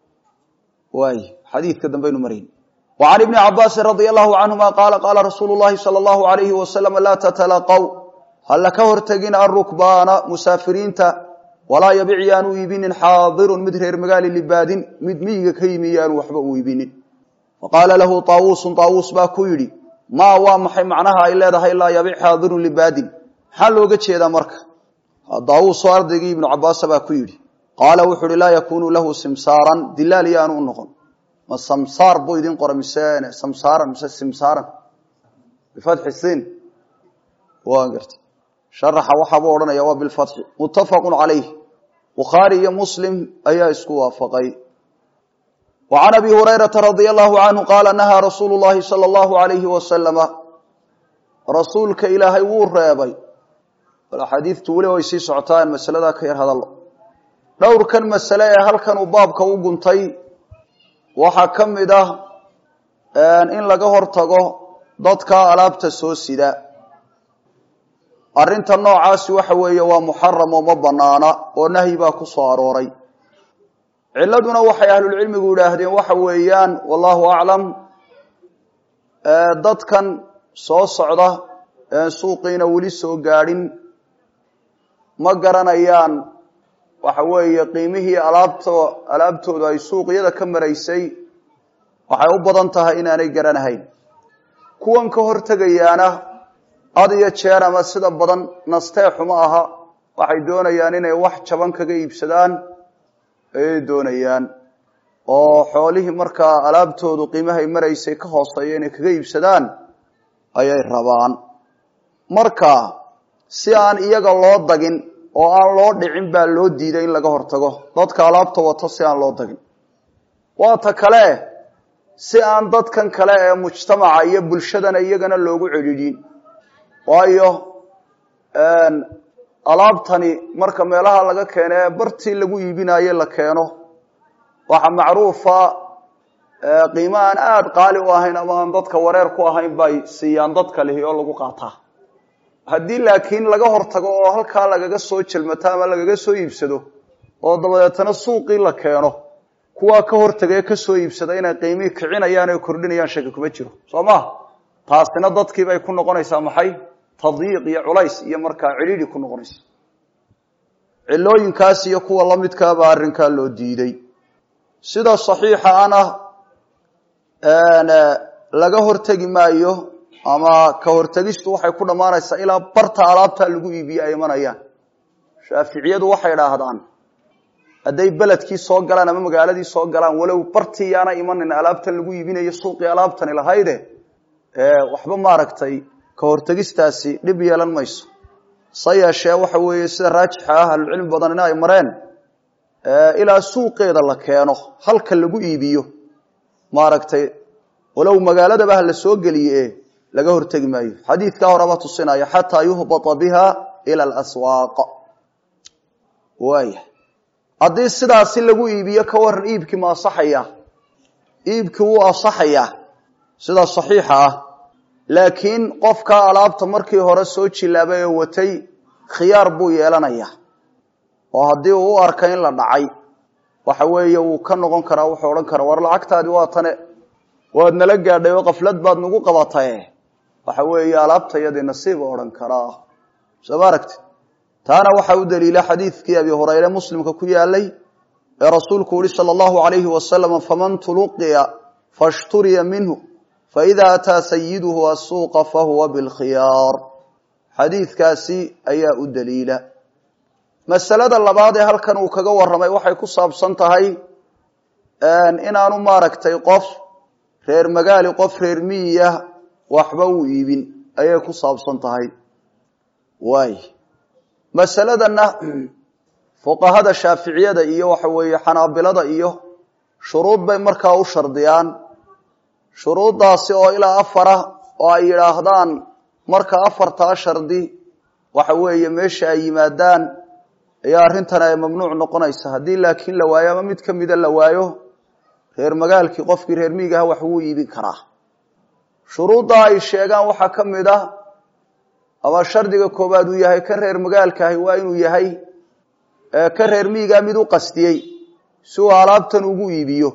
waay xadiidka dambaynu marayn wa can ibni cabaasin radia allahu canhuma qaala qaala rasuulu llahi sala allahu alayhi wasalam laa tatalaqaw hala ka hortegin arukbaana musaafiriinta walaa yabic yaanu iibinin xaadirun mid reer magaali libaadin mid miyiga ka yimi yaanu waxba u iibinin faqaala lahu taawuusun taawuus baa ku yidhi maa waa maxay macnaha ay leedahay laa yabic xaadirun libaadin maxaa looga jeedaa marka daawuusoo ardaygii ibnu cabaasa baa ku yidhi qaala wuxu uhi laa yakunu lahu simsaaran dilaal yaanu u noqon ma samsaar buu idin qora mise samsaaran mise simsaaran bifatxi siin waan garta sharaxa waxaabuu odhanaya waa bilfatxi muttafaqu calayh bukhaari iyo muslim ayaa isku waafaqay wa can abi hurayrata radia allahu canhu qaala nahaa rasuulu llahi sala allahu alayhi wasalama rasuulka ilaahay wuu reebay bal axaadiidtu weli way sii socotaa in masaladaa ka yar hadallo dhowrkan masale ee halkan uu baabka u guntay waxaa ka mid ah in laga hortago dadka alaabta soo sida arrinta noocaasi waxa weeye waa muxaram oo ma banaana oo nahyi baa ku soo arooray ciladuna waxay ahlulcilmigu yidhaahdeen waxa weeyaan wallahu aclam dadkan soo socda een suuqiina weli soo gaadhin ma garanayaan waxa weeye qiimihii alaabto alaabtoodu ay suuqyada ka maraysay waxay u badan tahay inaanay garanahayn kuwan ka hortegayaana had iyo jeer ama sida badan nasteexuma aha waxay doonayaan inay wax jaban kaga iibsadaan ayay doonayaan oo xoolihii markaa alaabtoodu qiimahay maraysay ka hooseeya inay kaga iibsadaan ayay rabaan marka si aan iyaga loo dagin oo aan loo dhicin baa loo diiday in laga hortago dadka alaabta wato si aan loo dagin waa ta kale si aan dadkan kale ee mujtamaca iyo bulshadana iyagana loogu celidhin waayo alaabtani marka meelaha laga keeno ee bartii lagu iibinayo la keeno waxa macruufa qiimo aan aada qaali u ahayn ama aan dadka wareer ku ahayn bay siiyaan dadka lihi oo lagu qaataa haddii laakiin laga hortago oo halkaa lagaga soo jelmato ama lagaga soo iibsado oo dabadeetana suuqii la keeno kuwaa ka hortagee kasoo iibsada inay qiimihii kicinayaan o kordhinayaan shaki kuma jiro soo ma taasina dadkii bay ku noqonaysaa maxay tadyiiq iyo culays iyo markaa cidhiidhi ku noqonaysa cilooyinkaas iyo kuwa la midkaabaa arrinkaa loo diiday sida saxiixa ana laga hortegi maayo ama ka hortegistu waxay ku dhammaanaysaa ilaa barta alaabtaa lagu iibiye ay imanayaan shaaficiyadu waxay idhaahdaan hadday beledkii soo galaan ama magaaladii soo galaan walow bartii yaana imanin alaabtan lagu iibinayo suuqii alaabtani lahayde waxba maaragtay ka hortegistaasi dhib yeelan mayso se yeeshee waxa weeye sida raajixa ah ahlucilmi badanina ay mareen ilaa suuqeeda la keeno halka lagu iibiyo maaragtay walow magaaladaba ha la soo geliye laga hortegi maayo xadiidkaa horeba tusinaya xataa yuhbata biha ila alaswaaq waaya haddii sidaasi lagu iibiyo ka waran iibkii ma asaxaya iibkii wuu asaxayaa sida saxiixa ah laakiin qofkaa alaabta markii hore soo jilaabay oo watay khiyaar buu yeelanayaa oo haddii uu u arka in la dhacay waxa weeye wuu ka noqon karaa wuxuu odhan karaa war lacagtaadi waa tane waad nala gaadhay oo qaflad baad nagu qabataye waxa weeye alaabtayadii nasiib u odhan karaa soo ma aragti taana waxaa u daliila xadiidkii abi hurayre muslimka ku yaalay ee rasuulku uhi sala allahu alayhi wasalam faman tuluqiya fashturiya minhu faida ataa sayiduhu asuuqa fahuwa bilkhiyaar xadiidkaasi ayaa u daliila masalada labaad ee halkan uu kaga warramay waxay ku saabsan tahay inaanu maaragtay qof reer magaali qof reer miyiya waxba u iibin ayay ku saabsan tahay waay masaladana fuqahada shaaficiyada iyo waxa weeye xanaabilada iyo shuruud bay markaa u shardiyaan shuruuddaasi oo ilaa afara oo ay yidhaahdaan marka afartaa shardi waxa weeye meesha ay yimaadaan ayaa arrintan ay mamnuuc noqonaysa haddii laakiin la waayo ama mid ka mida la waayo reer magaalkii qofkii reer miigaha wax wuu iibin karaa shuruuddaa ay sheegaan waxaa ka mid ah ama shardiga koowaad uu yahay kan reer magaalkaahi waa inuu yahay ka reer miigaa mid u qastiyey si uu alaabtan ugu iibiyo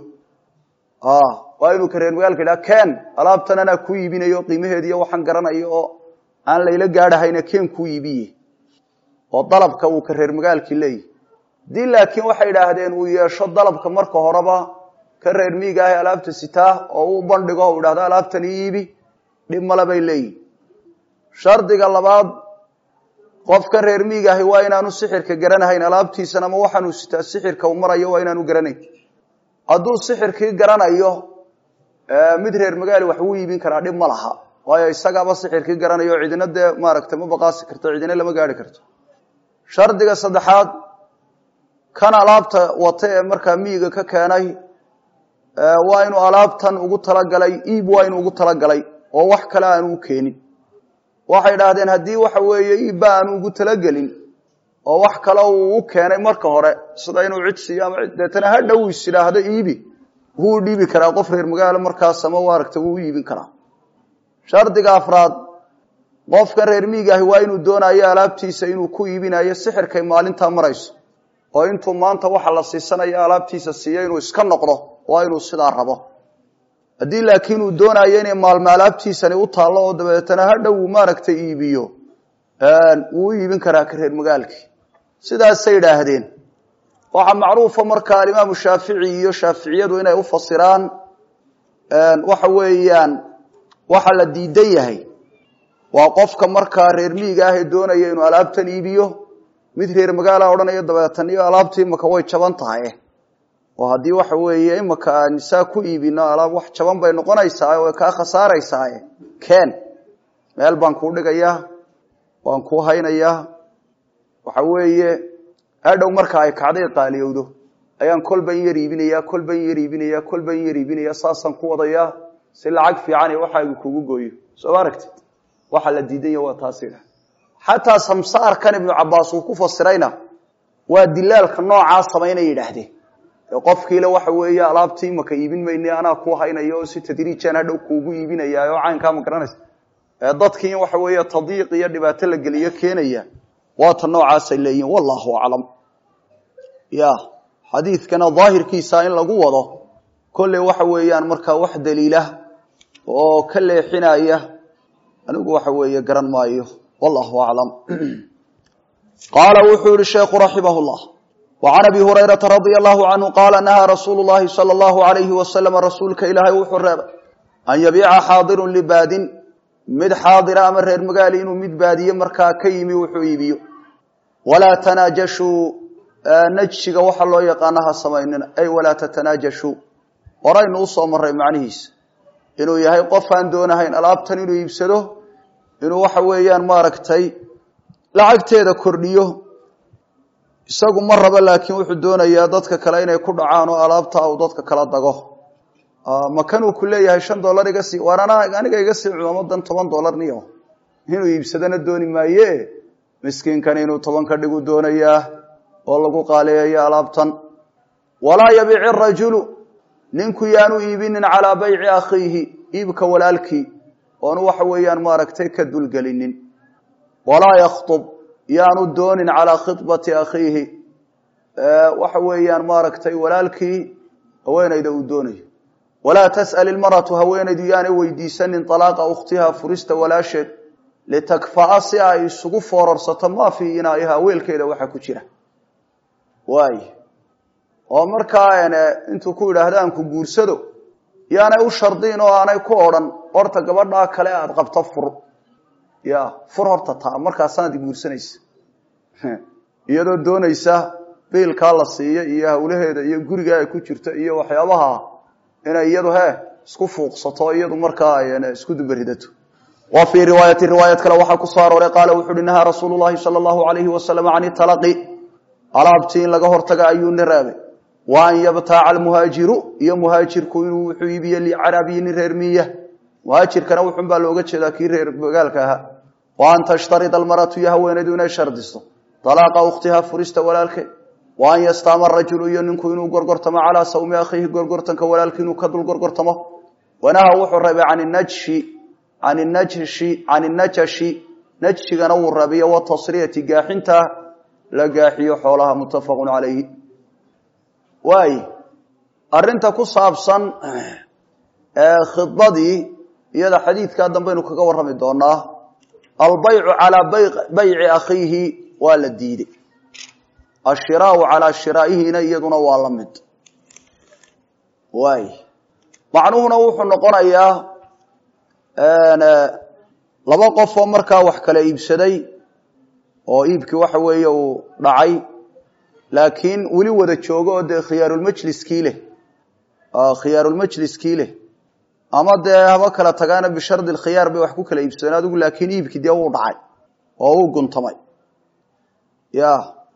waa inuu ka reer magaalka yidhaha ken alaabtan anaa ku iibinayo qiimaheediiyo waxaan garanayo oo aan layla gaadhahayna ken ku iibiye oo dalabka uu ka reer magaalkii leeyahy haddii laakiin waxay idhaahdeen uu yeesho dalabka marka horeba ka reer miiga ah alaabta sitaa oo u bandhigo u idhahdo alaabtan ii iibi dhib male bay leeyihin shardiga labaad qofka reer miigaahi waa inaanu sixirka garanahayn alaabtiisan ama waxaanuu sitaa sixirka uu marayo waa inaanu garanayn hadduu sixirkii garanayo mid reer magaali wax wuu iibin karaa dhib ma laha waayo isagaaba sixirkii garanayo cidina dee maaragtay ma baqaasi karto cidina lama gaari karto shardiga saddexaad kan alaabta wata ee markaa miyiga ka keenay waa inuu alaabtan ugu talagalay iib waa inuu ugu talagalay oo wax kale aanu u keenin waxay idhaahdeen haddii waxa weeye iibba aanu ugu talagelin oo wax kale uu u keenay marka hore sida inuu cid siiyo ama deetana ha dhow is idhaahdo iibi wuu dhiibi karaa qof reer magaalo markaas ama aragta wuu u iibin karaa shardiga afraad qofkan reer miigaahi waa inuu doonayo alaabtiisa inuu ku iibinayo sixirkay maalintaa marayso oo intuu maanta waxa la siisanayo alaabtiisa siiyo inuu iska noqdo waa inuu sidaa rabo haddii laakiin uu doonayo inay maalmo alaabtiisani u taallo oo dabeetana hadhow uu maaragtay iibiyo wuu u iibin karaa ka reer magaalkii sidaasay idhaahdeen waxaa macruufa markaa alimaamu shaafici iyo shaaficiyadu inay u fasiraan waxa weeyaan waxa la diidan yahay waa qofka markaa reer miiga ah ee doonaya inuu alaabtan iibiyo mid reer magaala odhanaya dabeetan iyo alaabta imaka way jaban tahay oo haddii waxa weeye imaka aan saa ku iibino alaab wax jaban bay noqonaysaa way kaa khasaaraysaa ken meel baan kuu dhigayaa waan kuu haynayaa waxa weeye hadhow marka ay kacday qaaliyowdo ayaan kolban yar iibinaya kolban yar iibinaya kolban yar iibinaya saasaan ku wadayaa si lacag fiican iyo waxaagu kugu gooyo soo ma aragtid waxaa la diidanya waa taasida xataa samsaarkan ibnu cabaas uu ku fasirayna waa dilaalka noocaa samaynay yidhaahdeen qofkiile waxa weeye alaabtii maka iibin mayne anaa ku haynaya oo si tadriijaan hadhow kuugu iibinaya oo caynkaa ma garanaysa dadkii in waxa weeye tadiiq iyo dhibaato la geliyo keenaya waata noocaasay leeyihin wallahu aclam ya xadiidkana daahirkiisa in lagu wado kolley waxa weeyaan markaa wax daliila oo ka leexinaya anigu waxa weeye garan maayo wallahu aclam qaala wuxuu yihi sheekhu raximah llah وعn abi hurayraةa radي الlahu canhu qaala nahaa rasuulu الlahi salى الlahu عalayhi waslm rasuulka ilaahay wuxuu reebay an yabiica xaadiru libaadin mid xaadira ama reer magaali inuu mid baadiye markaa ka yimi wuxuu iibiyo walaa tanaajashuu najsiga waxa loo yaqaana ha samaynina ay walaa tatanaajashuu horaynu usoo maray macnihiisa inuu yahay qof aan doonahayn alaabtan inuu iibsado inuu waxa weeyaan maaragtay lacagteeda kordhiyo isagu ma rabo laakiin wuxuu doonayaa dadka kale inay ku dhacaan oo alaabta uu dadka kala dago makanuu ku leeyahay shan dollar iga sii waar aniga iga sii cumaamadan toban dollar niyo inuu iibsadana dooni maaye miskiinkan inuu toban ka dhigu doonayaa oo lagu qaaliyeeyo alaabtan walaa yabiici rajulu ninku yaanu iibinin calaa bayci akhiihi iibka walaalkii oonu waxa weeyaan maaragtay ka dulgelinin walaa yakhtub yaanu doonin calaa khibati akhiihi waxa weeyaan maaragtay walaalkii haweenayda uu doonayo walaa tas'al ilmaratu haweenaydu yaanay weydiisanin alaaqa ukhtiha furista walaasheed litakfa'a si ay isugu foorarsato maa fii inaa'iha weelkeeda waxa ku jira waay oo markaa intuu ku yidhaahda aan ku guursado yaanay u shardiin oo aanay ku odhan horta gabadhaa kale aada qabto fur ya fur horta taa markaasaanad guursanaysa iyadoo doonaysa biilkaa la siiyo iyo hawlaheeda iyo guriga ay ku jirto iyo waxyaabaha inay iyadu he isku fuuqsato iyadu markaa isku dubaridato wa fii riwaayati riwaayad kale waxaa ku soo arooray qaala wuxu uhi nahaa rasuulu llahi sala allahu alayhi wasalam can italaqi alaabtii in laga hortaga ayuu ni reebay wa an yabtaaca almuhaajiru iyo muhaajirku inuu wuxuu iibiye licarabiyi nin reer miya muhaajirkana wuxun baa looga jeedaa kii reer magaalka ahaa wa an tashtarida almaratu iyo haweenaydu inay shardisto alaaqa ukhtiha furista walaalkeed wa an yastaama rajulu iyo ninku inuu gorgortamo calaa sawmi akhiihi gorgortanka walaalki inuu ka dul gorgortamo wanaha wuxuu reebay can najshi can najshi can najashi najshigana wuu reebiyo watasriyati gaaxinta la gaaxiyo xoolaha muttafaqun calayhi waay arinta ku saabsan khidbadii iyada xadiidkaa dambaynu kaga warrami doonaa albaycu calaa bayci akhiihi waa la diiday ashiraau calaa shiraa'ihina iyaduna waa la mid waay macnuhuna wuxuu noqonayaa laba qof oo markaa wax kala iibsaday oo iibkii waxa weeye uu dhacay laakiin weli wada joogo oo dee khiyaarulmajliskii leh khiyaarulmajliskii leh ama dee haba kala tagaana bishardi lkhiyaar bay wax ku kala iibsadeen adigu laakiin iibkii dee wuu dhacay oo uu guntamay ya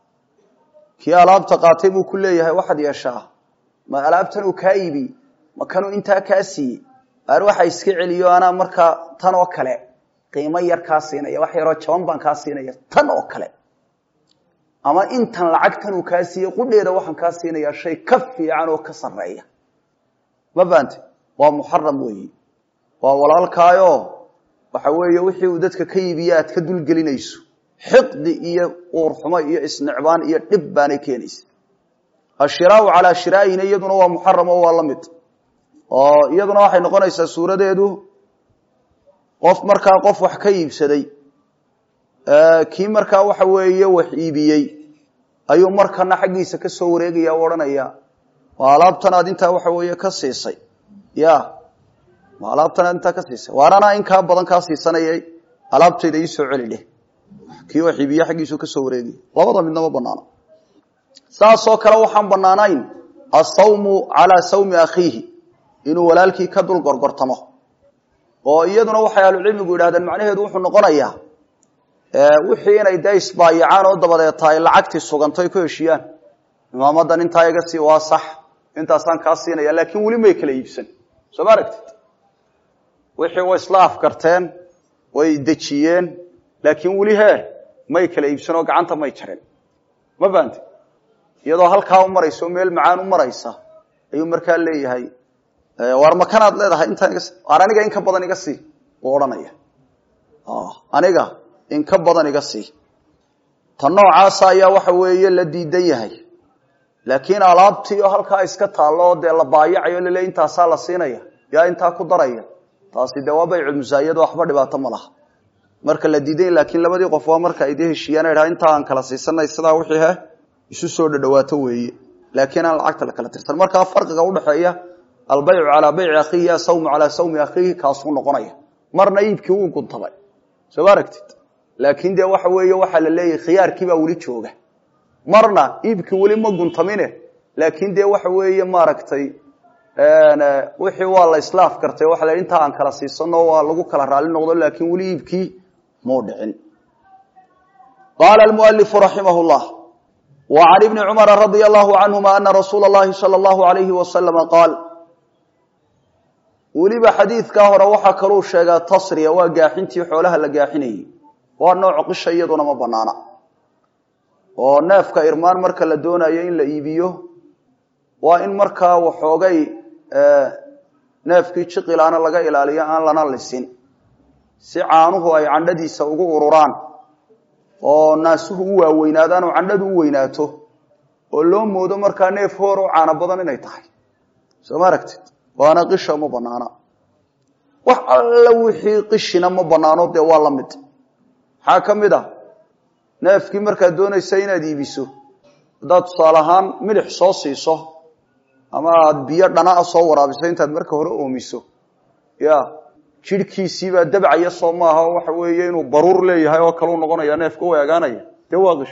kii alaabta qaatay buu ku leeyahay waxaad yeeshaa ma alaabtan uu kaa iibiy ma kanuu intaa kaa siiyey aar waxa iska celiyo anaa markaa tan oo kale qiimo yar kaa siinaya wax yaroo jaban baan kaa siinaya tan oo kale ama intan lacagtan uu kaa siiyey qudheeda waxaan kaa siinayaa shay ka fiican oo ka sarreeya ma faante waa muxaram weeyi waa walaalkaayo waxa weeye wixii uu dadka ka iibiye aad ka dulgelinayso xiqdi iyo uurxumo iyo isnicbaan iyo dhib baanay keenaysa ashiraau calaa shiraa'ihina iyaduna waa muxaram oo waa la mid oo iyaduna waxay noqonaysaa suuradeedu qof markaa qof wax ka iibsaday kii markaa waxa weeye wax iibiyey ayuu markana xaggiisa ka soo wareegaya o odhanaya waa alaabtan aad intaa waxa weeye ka siisay ya waa alaabtan aad intaa ka siisay waar anaa in kaa badan kaa siisanayay alaabtayda iisoo celi dheh kii wax iibiye xaggiisu kasoo wareegaya labada midna ma banaano saasoo kale waxaan banaanayn asawmu calaa sawmi akhiihi inuu walaalkii ka dul gorgortamo oo iyaduna waxay ahlucilmigu yidhahdeen macnaheedu wuxuu noqonayaa wixii inay dee isbaayacaan oo dabadeeta ay lacagtii suganto ay ku heshiyaan imaamadan intaa iga sii waa sax intaasaan kaa siinaya laakiin weli may kala iibsan soo ma aragtid wixii way isla afgarteen way dejiyeen laakiin weli hee may kala iibsan oo gacanta may jareen ma fahamti iyadoo halkaa u maraysa oo meel macaan u maraysa ayuu markaa leeyahay waar makanaad leedahay intaan iga waar aniga in ka badan iga sii uu odhanaya aniga in ka badan iga sii ta noocaasa ayaa waxa weeye la diidan yahay laakiin alaabtii oo halkaa iska taallo oo dee la baayacayo lale intaasaa la siinaya yaa intaa ku daraya taasi dee waa bayculmusaayado waxba dhibaato ma laha marka la diiday laakiin labadii qof waa marka ay dee heshiiyaan ay dhaha intaa aan kala siisanay sidaa wixii he isu soo dhadhawaato weeye laakiin aan lacagta la kala tirsan markaa farqiga udhaxeeya albaycu calaa bayci akhiihi asawmu calaa sawmi akhiihi kaasuu noqonaya marna iibkii wuu guntabay soo ma aragtid laakiin dee waxa weeye waxaa la leeyahay khiyaarkiibaa weli jooga marna iibkii weli ma guntamine laakiin dee waxa weeye maaragtay wixii waa la islaaf gartay waxa la intaa aan kala siisano waa lagu kala raali noqdo laakiin weli iibkii mau dhicin qaala almualifu raximah llah wa can ibni cumara radia allahu canhuma ana rasuula اllahi salى allahu alayhi wasalama qaal weliba xadiidkaa hore waxaa kaluu sheegaa tasriya waa gaaxintii xoolaha la gaaxinayey waa nooc qisha iyaduna ma banaana oo neefka irmaan marka la doonayo in la iibiyo waa in markaa waxoogay neefkii jiqilaana laga ilaaliyo aan lana lisin si caanuhu ay candhadiisa ugu ururaan oo naasuhu u waaweynaadaan oo candhadu u weynaato oo loo moodo markaa neef hoor oo caano badan inay tahay soo ma aragtid waana qisha ma banaana wax alla wixii qishina ma banaano dee waa la mid maxaa ka mid a neefkii markaad doonaysa inaad iibiso haddaad tusaale ahaan milix soo siiso ama aada biyo dhanaa soo waraabiso intaad marka hore oomiso ya jidhkiisiibaa dabcaya soo maaha waxa weeye inuu baruur leeyahay oo kaleu noqonaya neefka u eegaanaya dee waa qish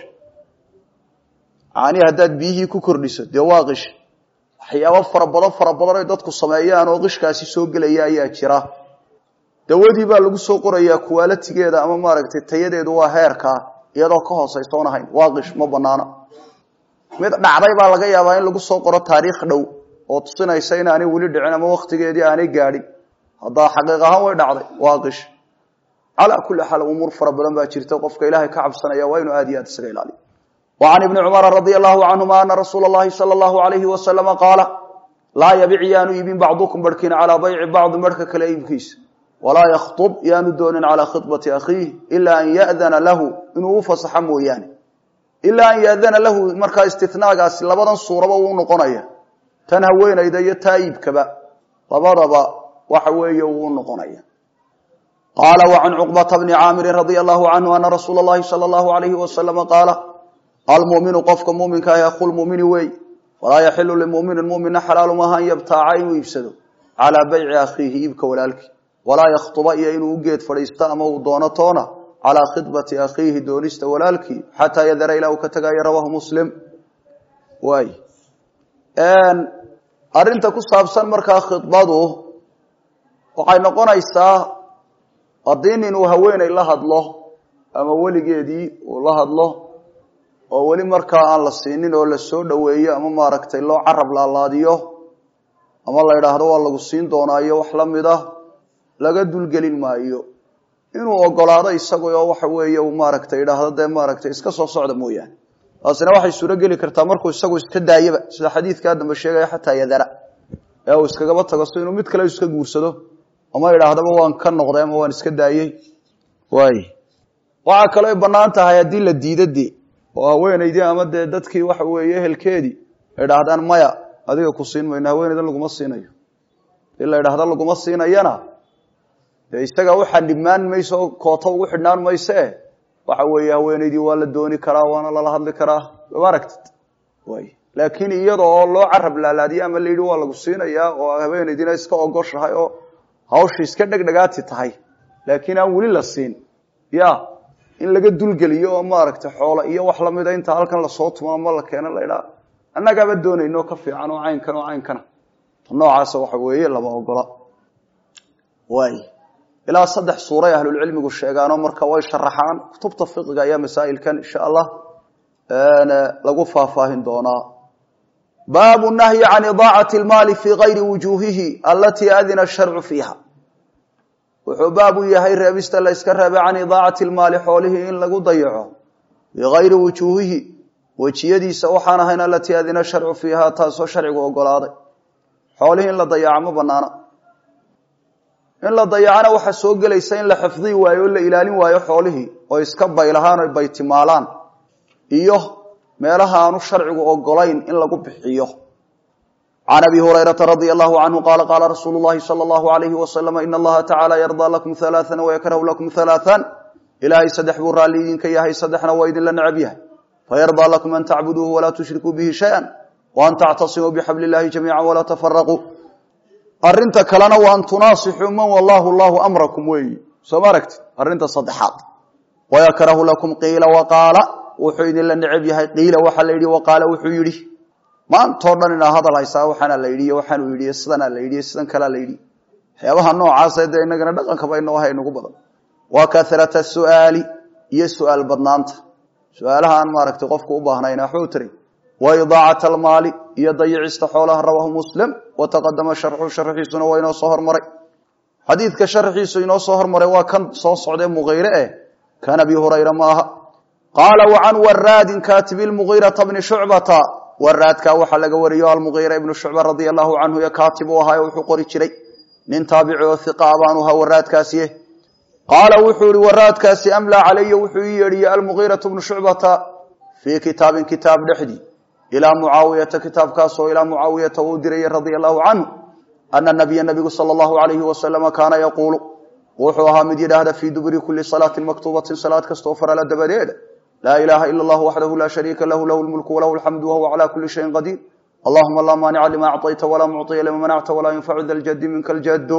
caanii haddaad biyihii ku kordhiso dee waa qish waxyaabo fara badan fara badan ay dadku sameeyaan oo qishkaasi soo gelaya ayaa jira dawadii baa lagu soo qorayaa kuwaalatigeeda ama maaragtay tayadeedu waa heerkaa iyadoo ka hoosaysoon ahayn waa qish ma banaana mid dhacday baa laga yaabaa in lagu soo qoro taariikh dhow oo tusinaysa inaanay weli dhicin ama waktigeedii aanay gaadhin haddaa xaqiiq ahaan way dhacday waa qish calaa kulli xaal umuur fara badan baa jirta qofka ilaahay ka cabsanaya waa inuu aad iyo aad isaga ilaaliyo wa can ibni cumara radia allahu canhuma ana rasuula allahi sala allahu alayhi wasalama qaala laa yabic yaanu iibin bacdukum barhkiin calaa bayci bacdi marhka kale iibkiisa walaa yakhtub yaanu doonin calaa khidbati akhiih ilaa an ya'dana lahu inuu u fasaxo mooyaane ilaa an yaadana lahu markaa istinaagaasi labadan suuraba uu noqonaya tan haweenayda iyo taa iibkaba labadaba waxa weeye uu noqonaya qaala wa can cuqbata bni caamirin radia allahu canhu ana rasuula allahi sala allahu alayhi wasalama qaala almuminu qofka muminka ah aqul mumini wey walaa yaxilu limuminin mumina xalaalu maaha an yabtaaca inuu iibsado calaa bayci akhiihi iibka walaalkii walaa yakhtuba iyo inuu u geed fadhiisto ama uu doono toona calaa khidbati akhiihi doonista walaalkii xataa yadara ilaa uu ka tagayo rawaahu muslim waay arrinta ku saabsan markaa khidbadu waxay noqonaysaa haddii nin uu haweeney la hadlo ama weligeedii uu la hadlo oo weli markaa aan la siinin oo la soo dhoweeyo ama maaragtay loo carab laalaadiyo ama la idhaahdo waa lagu siin doonaayo wax la mid ah laga dulgelin maayo inuu ogolaado isagu oo waxa weeye uu maaragtay idhaahdo dee maaragtay iska soo socda mooyaane taasina waxay suuro geli kartaa markuu isagu iska daayaba sida xadiidkaa dambe sheegaya xataa yadara ee uu iskagaba tago si inuu mid kale iska guursado ama idhaahdaba waan ka noqday ama waan iska daayey waay waxaa kaloo ay banaan tahay haddii la diida de oo haweenaydii ama dee dadkii waxa weeye ehelkeedii idhaahdaan maya adiga ku siin mayno haweenaydan laguma siinayo hadii la idhaahda laguma siinayana dee isaga u xadhibmaan mayso oo kooto ugu xidhnaan mayse waxa weeye haweenaydii waa la dooni karaa waana lala hadli karaa ma aragtid way laakiin iyada oo loo carab laalaadiye ama la yidhi waa lagu siinayaa oo haweenaydiina iska ogoshahay oo hawsha iska dhegdhegaati tahay laakiin aan weli la siin ya in laga dulgeliyo oo maaragtay xoolo iyo wax lamida inta halkan lasoo tumo ama la keeno la idhaa annagaaba doonayno ka fiican oo caynkan oo caynkana noocaasa waxa weeye lama ogola waay ilaa saddex suuray ahlulcilmigu sheegaanoo marka way sharaxaan kutubta fiqiga ayaa masaa'ilkan insha allah lagu faahfaahin doonaa baabu nahyi can idaacati lmaali fii gayri wujuuhihi alatii adina sharcu fiiha wuxuu baab u yahay reebista la yska reebay can idaacati lmaali xoolihii in lagu dayaco fii gayri wujuuhihi wejiyadiisa waxaan ahayn alatii adina sharcu fiiha taasoo sharcigu ogolaaday xoolihii in la dayaco ma banaana in la dayacana waxaa soo gelaysa in la xifdii waayo o la ilaalin waayo xoolihii oo iska baylahaan o baytimaalaan iyo meelaha aanu sharcigu ogolayn in lagu bixiyo can abi hurayrata radia allahu canhu qaala qaala rasuulu llahi sala allahu alayhi wasalama ina allaha tacaala yardaa lakum halaaan wayakrahu lakum halaaan ilaahay saddex buu raalli idinka yahay saddexna waa idinla necab yahay fayardaa lakum an tacbuduuhu walaa tushrikuu bihi shaya waan tactasimuu bixabli illahi jamiica walaa tafaraquu arinta kalena waa an tunaasixuu man wallahu llahu amrakum weeyi soo ma aragti arrinta saddexaad wayakrahu lakum qiila waqaala wuxuu idinla necab yahay qiila waxaa la yidhi waqaala wuxuu yidhi maantao dhan inaa hadal haysaa waxaana la yidhi waxaanuu yidhi sidanaa la yidhi sidan kalea la yidhi waxyaabaha noocaasa dee inagana dhaqankaba inoo hay nagu badan wa karata su'aali iyo su'aal badnaanta su-aalaha aan maaragtay qofku u baahnayn waxba u taray wa idaacat almaali iyo dayicista xoolaha rawahu muslim wa taqadama sharxu sharxiisuna waa inoo soo hormaray xadiidka sharxiisu inoo soo hormaray waa kan soo socdee muqayre eh kan abi hurayra ma aha qaala wa can waraadin katibi lmugiirata bni shucbata waraadkaa waxaa laga wariyo almugiira ibnu shucba radia allahu canhu iyo katib uu ahaayo wuxuu qori jiray nin taabici oo hiqa abaanu ahaa waraadkaasiye qaala wuxuu ihi waraadkaasi amlaa calaya wuxuu ii yeedhiyey almugiiratu bnu shucbata fii kitaabin kitaab dhexdii ilaa mucaawiyata kitaabkaasoo ilaa mucaawiyata uu dirayay radia allahu canhu ana nabiya nabigu sala allahu alayhi wasalama kaana yaquulu wuxuu ahaa mid yidhaahda fii duburi kuli salaatin maktuubatin salaad kastoo farala dabadeeda laa ilaaha ila allah waxdahu laa shariika lahu lahu lmulku walahu alxamdu wahuwa cala kuli shayin qadiir allahuma laa maanica lima acطayta walaa mucطiya lima manacta walaa yanfacu da ljadi minka ljado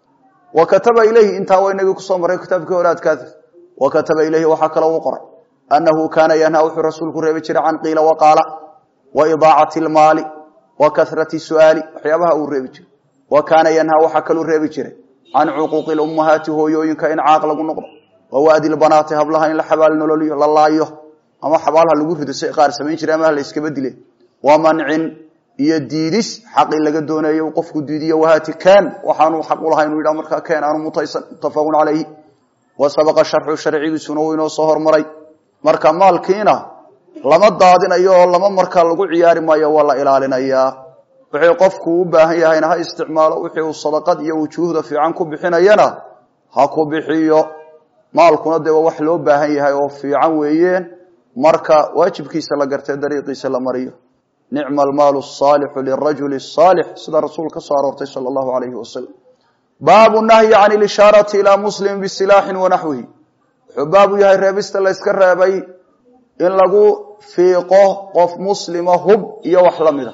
wa kataba ilayhi intaa waa inagii kusoo maray kitaabkii horaadkaas wa kataba ilayhi waxaa kaloo u qoray annahu kaana yanhaa wuxuu rasuulku reebi jiray can qiila waqaala wa idaacati lmaali wa karati su'aali waxyaabaha uu reebi jiray wa kaana yanhaa waxaa kaluu reebi jiray can cuquuqi lummahaati hooyooyinka in caaq lagu noqdo wa waadi lbanaati hablaha in la xabaal nololiyo la laayo ama xabaalha lagu rido si qaar samayn jira ama la iskaba dile wa mancin iyo diidis xaqi laga dooneeyo qofku diidiyo wahaati kaan waxaanu xaq ulahay inuu yidhaha markaa keen aanu mutaysan muttafaqun calayhi wa sabaqa sharxu sharcigiisuna uu inoo soo hormaray marka maalkiina lama daadinayo oo lama markaa lagu ciyaari maayo waa la ilaalinayaa wixii qofku u baahan yahayna ha isticmaalo wixii uu sadaqad iyo wujuuhda fiican ku bixinayana ha ku bixiyo maalkuna dee waa wax loo baahan yahay oo fiican weeyeen marka waajibkiisa la gartee dariiqiisa la mariyo nicma almaalu asaalixu lirajuli asaalix sida rasuul ka soo aroortay sala allahu alayhi wasalam baabu nahyi can ilishaarati ilaa muslimin bisilaaxin wanaxwihi wuxuu baabu yahay reebista la yska reebay in lagu fiiqo qof muslima hub iyo wax la mida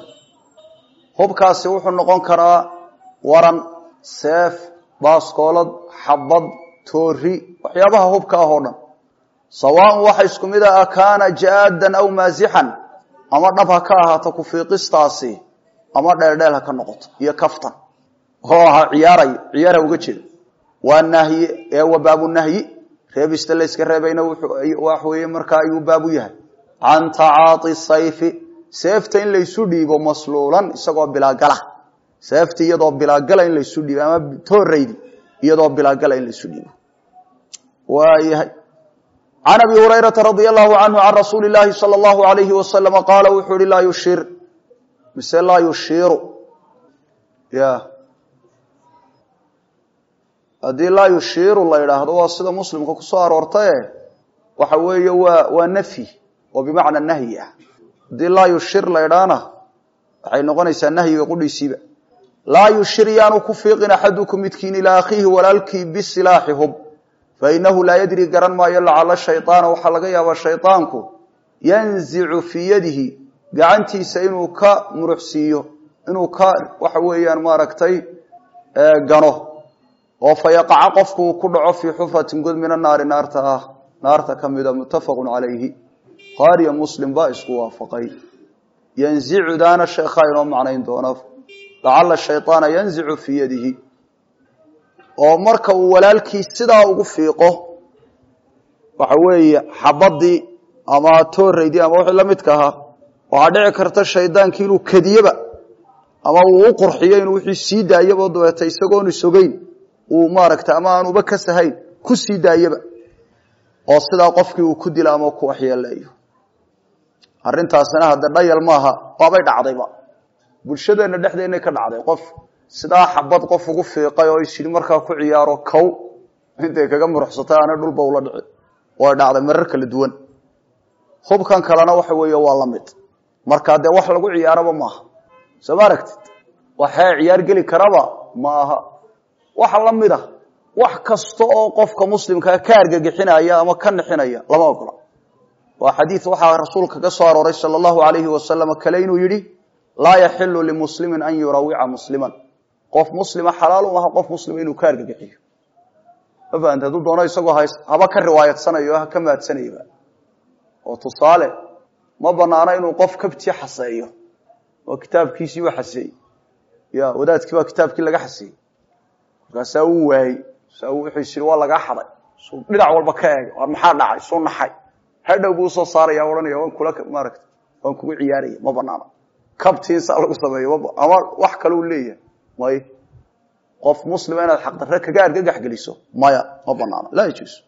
hubkaasi wuxuu noqon karaa waran seef baaskoolad xabad toori waxyaabaha hubka ah oo dhan sawaaun waxa isku mid a kaana jaadan aw maasixan ama dhab ha ka ahaato kufiiqistaasi ama dheeldheel ha ka noqoto iyo kaftan oo aha ciyaaray ciyaarha uga jeeda waa nahyi ee wa baabu nahyi reebista layska reebayna wax weeye markaa ayuu baabu yahay can tacaati sayfi seefta in laysu dhiibo masluulan isagoo bilaagala seefta iyadoo bilaagala in laysu dhiibo ama tooraydi iyadoo bilaagala in laysu dhiibo waayahay can abi hurayrata radia allahu canhu can rasuuli llaahi sala allahu alayhi wasalama qaala wuxuu ihi laa yushir mise laa yushiiru ya haddii laa yushiiru la yidhaahdo waa sida muslimka kusoo aroortaye waxa weeye waa waa nafyi oo bimacna nahyi ah haddii laa yushir la ydhaana waxay noqonaysaa nahyiga qudhiisiiba laa yushir yaanu ku fiiqin axadukum midkiin ilaa akhiihi walaalkii bisilaaxi hub fainahu laa yadri garan maayo lacala shayطaana waxaa laga yaabaa shayطaanku yanzicu fii yadihi gacantiisa inuu ka muruxsiiyo inuu ka waxa weeyaan maaragtay gano oo fayaqaca qofku uu ku dhaco fii xufratin god mina naari naarta ah naarta ka mida muttafaqu calayhi qaariya muslim baa isku waafaqay yanzicudaana sheekhaa inoo macnayn doona lacala shayطaana yanzicu fii yadihi oo marka uu walaalkii sidaa ugu fiiqo waxa weeye xabadii ama tooraydii ama wixii la midka ahaa waxaa dhici karta shaydaankii inuu kadiyeba ama uu u qurxiyo inuu wixii sii daayaba dabeeta isagoon isogeyn uu maaragtay ama aan uba ka sahayn ku sii daayaba oo sidaa qofkii uu ku dilo ama ku waxyeeleeyo arrintaasina hadde dhayal maaha waabay dhacdayba bulshadeenna dhexdeennay ka dhacday qof sidaa xabad qof ugu fiiqay oo isyidhi markaa ku ciyaaro kow intay kaga muruxsatay aanay dhulba ula dhici way dhacday marar kala duwan hubkan kalena waxa weeye waa la mid markaa dee wax lagu ciyaaraba maaha soo ma aragtid waxee ciyaar geli karaba ma aha waxa la mid a wax kasta oo qofka muslimkaa ka argagixinaya ama ka nixinaya lama ogola waa xadiid waxaa rasuulka ka soo arooray sala allahu alayhi wasalam kale inuu yidhi laa yaxilu limuslimin an yurawica musliman qof muslima xalaal u aha qof muslima inuu ka argagixiyo ma fahamte hadduu doono isagoo hays haba ka riwaayadsanayo ha ka maadsanayba oo tusaale ma banaano inuu qof kabti xaseeyo oo kitaabkiisii u xaseeyey ya wadaadkii baa kitaabkii laga xaseeyey markaasaa uu waayey saa wuxuu is waa lagaa xaday suu dhinac walba ka eegay war maxaa dhacay suu naxay hadhow buu usoo saaraya odhanaya waan kula maaragta waan kugu ciyaaraya ma banaano kabtiinsaa lagu sameeyo ama wax kale u leeyahay may qof muslima inaad xaqdarre kaga argagax geliso maya ma banaano laa yajuusu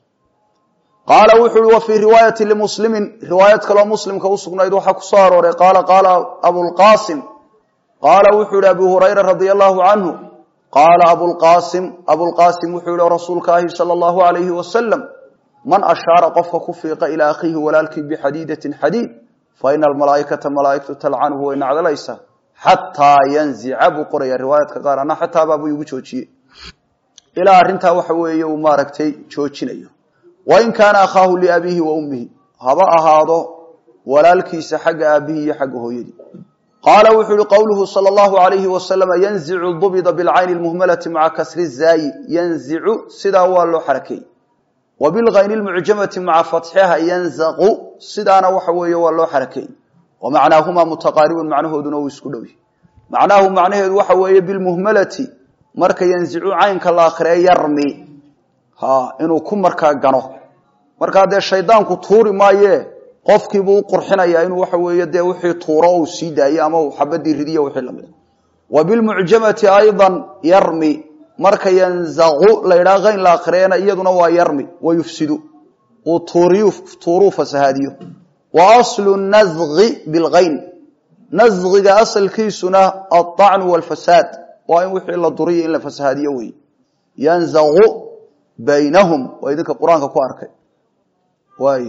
qaala wuxu uhi wa fii riwaayati limuslimin riwaayad kaloo muslimka usugnayd waxaa ku soo arooray qaala qaala abulqaasim qaala wuxuu yihi abu hurayra radia allahu canhu qaala abulqaasim abulqaasim wuxuu yihi rasuulka ahi sala allahu alayhi wasalam man ashaara qofka ku fiiqa ilaa akhiihi walaalkii bixadiidatin xadiid fa ina almalaaikata malaaigtu talcanuhu way nacdalaysaa xataa yanzica buu qoraya riwaayadka qaar ana xataa baabuu igu joojiyey ilaa arrintaa waxa weeye uu maaragtay joojinayo wain kaana akhaahu liabiihi wa ummihi haba ahaado walaalkiisa xagga aabihi iyo xagga hooyadii qaala wuxuu yihi qowluhu sala allahu alayhi wasalama yanzicu dubida bilcayni lmuhmalati maca kasri zaayi yanzicu sidaa waa loo xarakeeyey wa bilkayni lmucjamati maca fatxiha yanzaqu sidaana waxa weeye waa loo xarakeeyey wa macnaahumaa mutaqaaribun macnahooduna uu isku dhow yahy macnaahu macnaheedu waxa weeye bilmuhmalati marka yanzicu caynka la akhriye yarmi ha inuu ku markaa gano markaa dee shaydaanku tuuri maaye qofkiibuu u qurxinayaa inuu waxa weeye dee wixii tuuro uu sii daayo ama uu xabadii ridiyo wixii lamid a wa bilmucjamati aydan yarmi marka yanzaqu la yidhaha kayn la akhriyana iyaduna waa yarmi wa yufsidu uu tuuriyu tuuruu fasahaadiyo wa aslu nazqi bilkayn nasqiga asalkiisuna alطacnu walfasaad waa in wixii la duriyo in la fasahaadiyo wey yanzaqu baynahum waa idinka qur-aanka ku arkay waay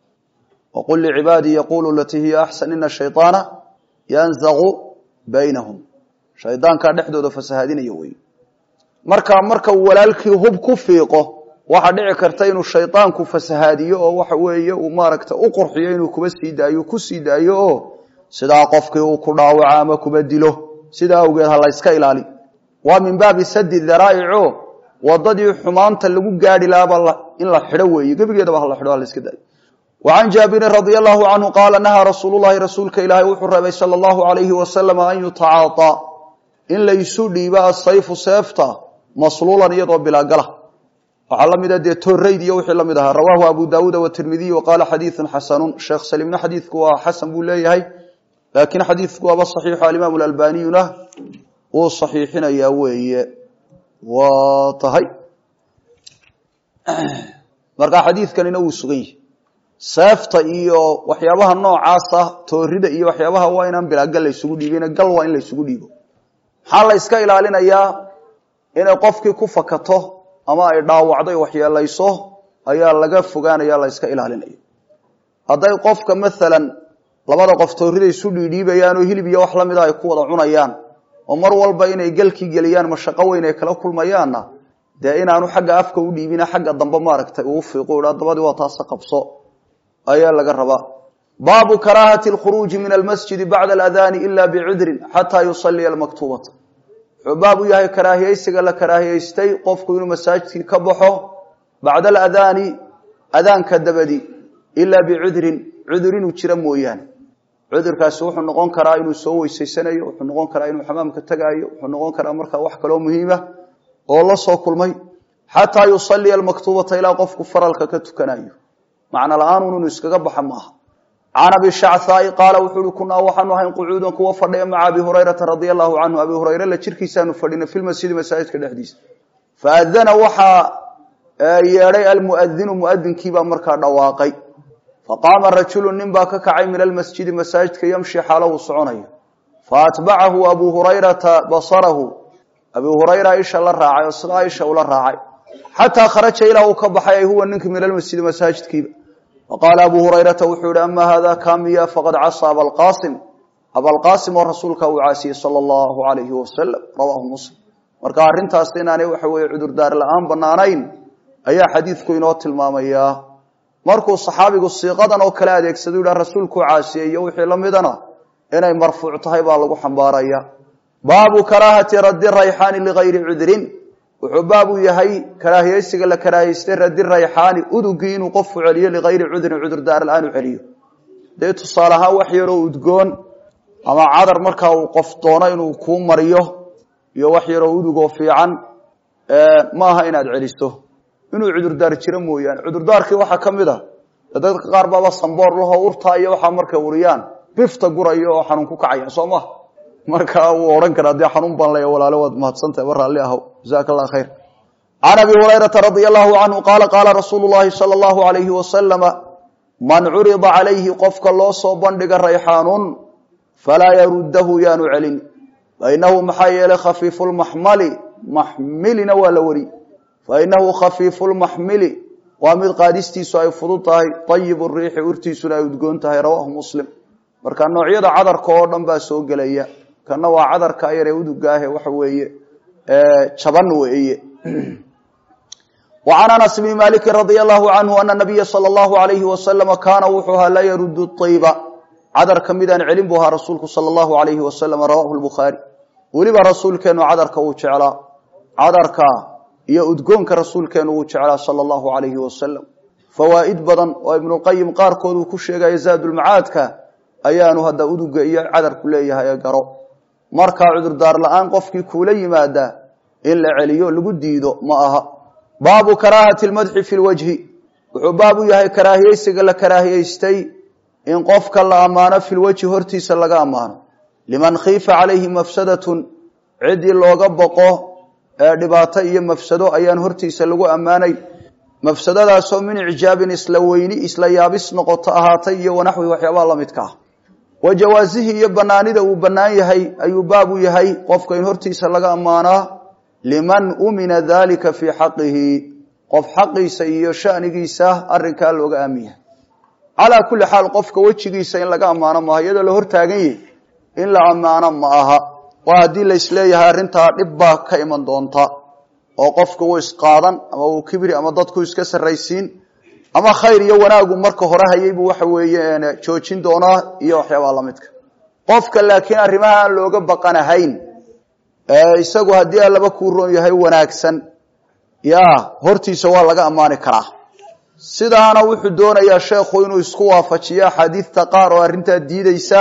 waqul licibaadii yaqulu latii hiya axsan ina shayطaana yanzaqu baynahum shaydaankaa dhexdooda fasahaadinaya wey markaa marka walaalkii hub ku fiiqo waxaa dhici karta inuu shaydaanku fasahaadiyo oo waxa weeye uu maaragta u qurxiyo inuu kuba sii daayo ku sii daayo oo sidaa qofkii uu ku dhaawaco ama kuba dilo sidaa awgeed ha la yska ilaali waa min baabi sadi daraa'ico wadadii xumaanta lagu gaari lahaaba in la xidho weeye gebigeedaba hala xidho ha la iska daayo وعن جابر رضي الله عنه قال نهى رسول الله رسولك إلهي وحربي صلى الله عليه وسلم أن يتعاطى إن ليسو ديبا الصيف سيفتا مصلولا يضرب بلا قلة وعلم إذا دي توريد يوحي لم يدها رواه أبو داود والترمذي وقال حديث حسن الشيخ سليمنا حديث كوا حسن بوليه لكن حديث كوا بصحيح الإمام الألباني وصحيحنا يوي وطهي مرقى حديث كان ينوي سغيه seefta iyo waxyaabaha noocaasa toorida iyo waxyaabaha waa inaan bilaagal la isugu dhiibin gal waa in la isugu dhiibo maxaa la iska ilaalinayaa inay qofkii ku fakato ama ay dhaawacdo waxyeelayso ayaa laga fogaanaya la iska ilaalinaya hadday qofka maalan labada qof toorida isu dhiidhiibayaan oo hilib iyo wax lamida ay ku wada cunayaan oo mar walba inay galkii geliyaan mashaqo weyn ay kala kulmayaanna dee inaanu xagga afka u dhiibina xagga dambe maaragtay uu fiiqo ha dabadii waa taasa qabso ayaa laga rabaa baabu karaahati اlkhuruuji min almasjidi bacda aladani ila bicudrin xataa yusaliya almaktubata wuxuu baab u yahay karaahiyeysiga la karaahiyeystay qofku inuu masaajidkii ka baxo bacda aladaani adaanka dabadi ilaa bicudrin cudur inuu jiro mooyaane cudurkaasi wuxuu noqon karaa inuu soo weysaysanayo wuxuu noqon karaa inuu xamaamka tegaayo wuxuu noqon karaa markaa wax kaloo muhiima oo la soo kulmay xataa yusaliya almaktubata ilaa qofku faralka ka tukanayo macno la-aanun inuu iskaga baxa maaha can abi shacthaai qaala wuxuu uhi kunaa waxaanu ahayn qucuudan kuwa fadhiya maca abi hurayrata radia allahu canhu abi hurayre la jirkiisaanu fadhina fi lmasjidi masaajidka dhexdiisa faadana waxaa yeedhay almuadinu muadinkiibaa markaa dhawaaqay faqaama rajulu nin baa ka kacay min almasjidi masaajidka yamshi xaalo uu soconayo faatbacahu abu hurayrata basarahu abi hurayra isha la raacay oo sidaa isha ula raacay xataa kharaja ilaa uu ka baxay ay huwa ninki min almasjidi masaajidkiiba faqaala abu hurayrata wuxuu yihi ama hada kamiya faqad casa abalqasim abalqaasim oo rasuulka uu caasiyey sala allahu alayhi wasalam rawaahu muslim marka arrintaas inaanay waxa weeye cudurdaar la-aan banaanayn ayaa xadiidku inoo tilmaamayaa markuu saxaabigu siiqadan oo kale adeegsado yidhaha rasuulkuu caasiyey iyo wixii la midana inay marfuuc tahay baa lagu xambaaraya baabu karaahati raddi rayxaani ligayri cudrin wuxuu baabu yahay karaahiyeysiga la karaahiystay raddi rayxaani udugii inuu qofku celiyo ligayri cudrin cudurdaar la-aan u celiyo dee tusaale ahaan wax yaroo udgoon ama cadar markaa uu qof doono inuu kuu mariyo iyo wax yaroo udugoo fiican maaha inaad celiso inuu cudurdaar jiro mooyaane cudurdaarkii waxaa ka mid a dadka qaar baaba samboor lahoo urtaa iyo waxaa markay uriyaan bifta gurayo oo xanuun ku kacaya soo maha marka wuu odhan karaa dee xanuun baan leeya walaale waad mahadsantahay war raalli ahow jazaaka allah khayr can abi hurayrata radia allahu canhu qaala qaala rasuulu llahi sala allahu alayhi wasalama man curida calayhi qofka loo soo bandhiga rayxaanun falaa yaruddahu yaanu celin fainahu maxaa yeelay khafiifu lmaxmali maxmilina waa la wari fainahu khafiifu lmaxmili waa mid qaadistiisu ay fudud tahay ayibu riixi urtiisuna ay udgoon tahay rawaahu muslim marka noocyada cadarka oo dhan baa soo gelaya kana waa cadarka yaree udugaahe waxa weeye jaban weeye وعn أنس بن مالك رضي الله عنه أن النبي صلى الله عليه وسلم kاna wuxuu ahaa la yrud الطyba cadar ka midaan celin bu ahaa rasuulku salى الlahu عalayه وasلم rawahu الbخaarي weliba rasuulkeenu cadarka wuu jeclaa cadarka iyo udgoonka rasuulkeenu wuu jeclaa salى الlahu عalayه وasلم fawaa'id badan oo iبnuqayim qaarkood uu ku sheegaya zaadulmacaadka ayaanu hadda uduga iyo cadarku leeyahay ee garo markaa cudurdaar la-aan qofkii kuula yimaada in la celiyo lagu diido ma aha baabu karaahati lmadxi fi lwajhi wuxuu baab u yahay karaahiyeysiga la karaahiyeystay in qofka la ammaano fi lwajhi hortiisa laga ammaano liman khiifa calayhi mafsadatun ciddii looga boqo ee dhibaato iyo mafsado ayaan hortiisa lagu ammaanay mafsadadaasoo min icjaabin isla weyni isla yaabis noqoto ahaatay iyo wanaxwi waxyaabaha la midka ah wa jawaasihi iyo banaanida uu bannaan yahay ayuu baab u yahay qofka in hortiisa laga ammaanaa liman umina dalika fii xaqihi qof xaqiisa iyo shanigiisa arinkaa looga aamin yahay calaa kulli xaal qofka wejigiisa in laga ammaano maaha iyadoo la hortaagan yahi in la ammaano ma aha waa haddii laisleeyahay arrintaa dhib baa ka iman doonta oo qofka wuu isqaadan ama uu kibri ama dadku iska sarraysiin ama khayr iyo wanaagu marka hore hayay buu waxa weeye joojin doonaa iyo waxyaabaa lamidka qofka laakiin arrimaha aan looga baqanahayn isagu haddii allaba kuu roon yahay wanaagsan ya hortiisa waa laga ammaani karaa sidaana wuxuu doonayaa sheekhu inuu isku waafajiyo axaadiidta qaar oo arrintaa diideysa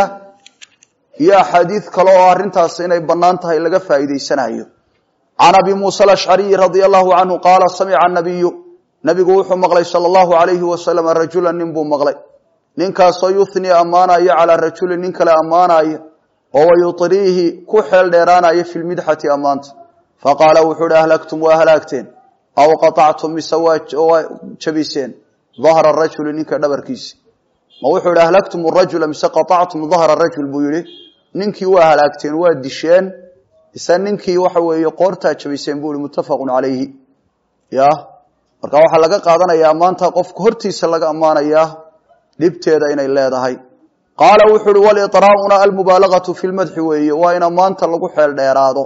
iyo axaadiid kale oo arrintaas inay bannaan tahay laga faa'iideysanayo can abi muusa alashcariyi radia allahu canhu qaala samica nabiyu nabigu wuxuu maqlay sala allahu alayhi wasalam rajula nin buu maqlay ninkaasoo yuhnii ammaanaya calaa rajulin nin kale ammaanaya oo wayutriihi ku xeel dheeraanaya fi lmidxati ammaanta faqaala wuxuu hi ahlagtum waa halaagteen aw qaطactum mise waa jabiseen dahra rajuli ninka dhabarkiisi ma wuxuu hi ahlagtum rajula mise qaطactum dahra rajul buu yihi ninkii waa halaagteen waa disheen ise ninkii waxa weeye qoortaa jabiseen buu hi muttafaqu calayhi ya marka waxaa laga qaadanaya ammaanta qofka hortiisa laga ammaanayaa dhibteeda inay leedahay qaala wuxu uhi waliطraa'una almubaalagatu fi lmadxi weeye waa in ammaanta lagu xeel dheeraado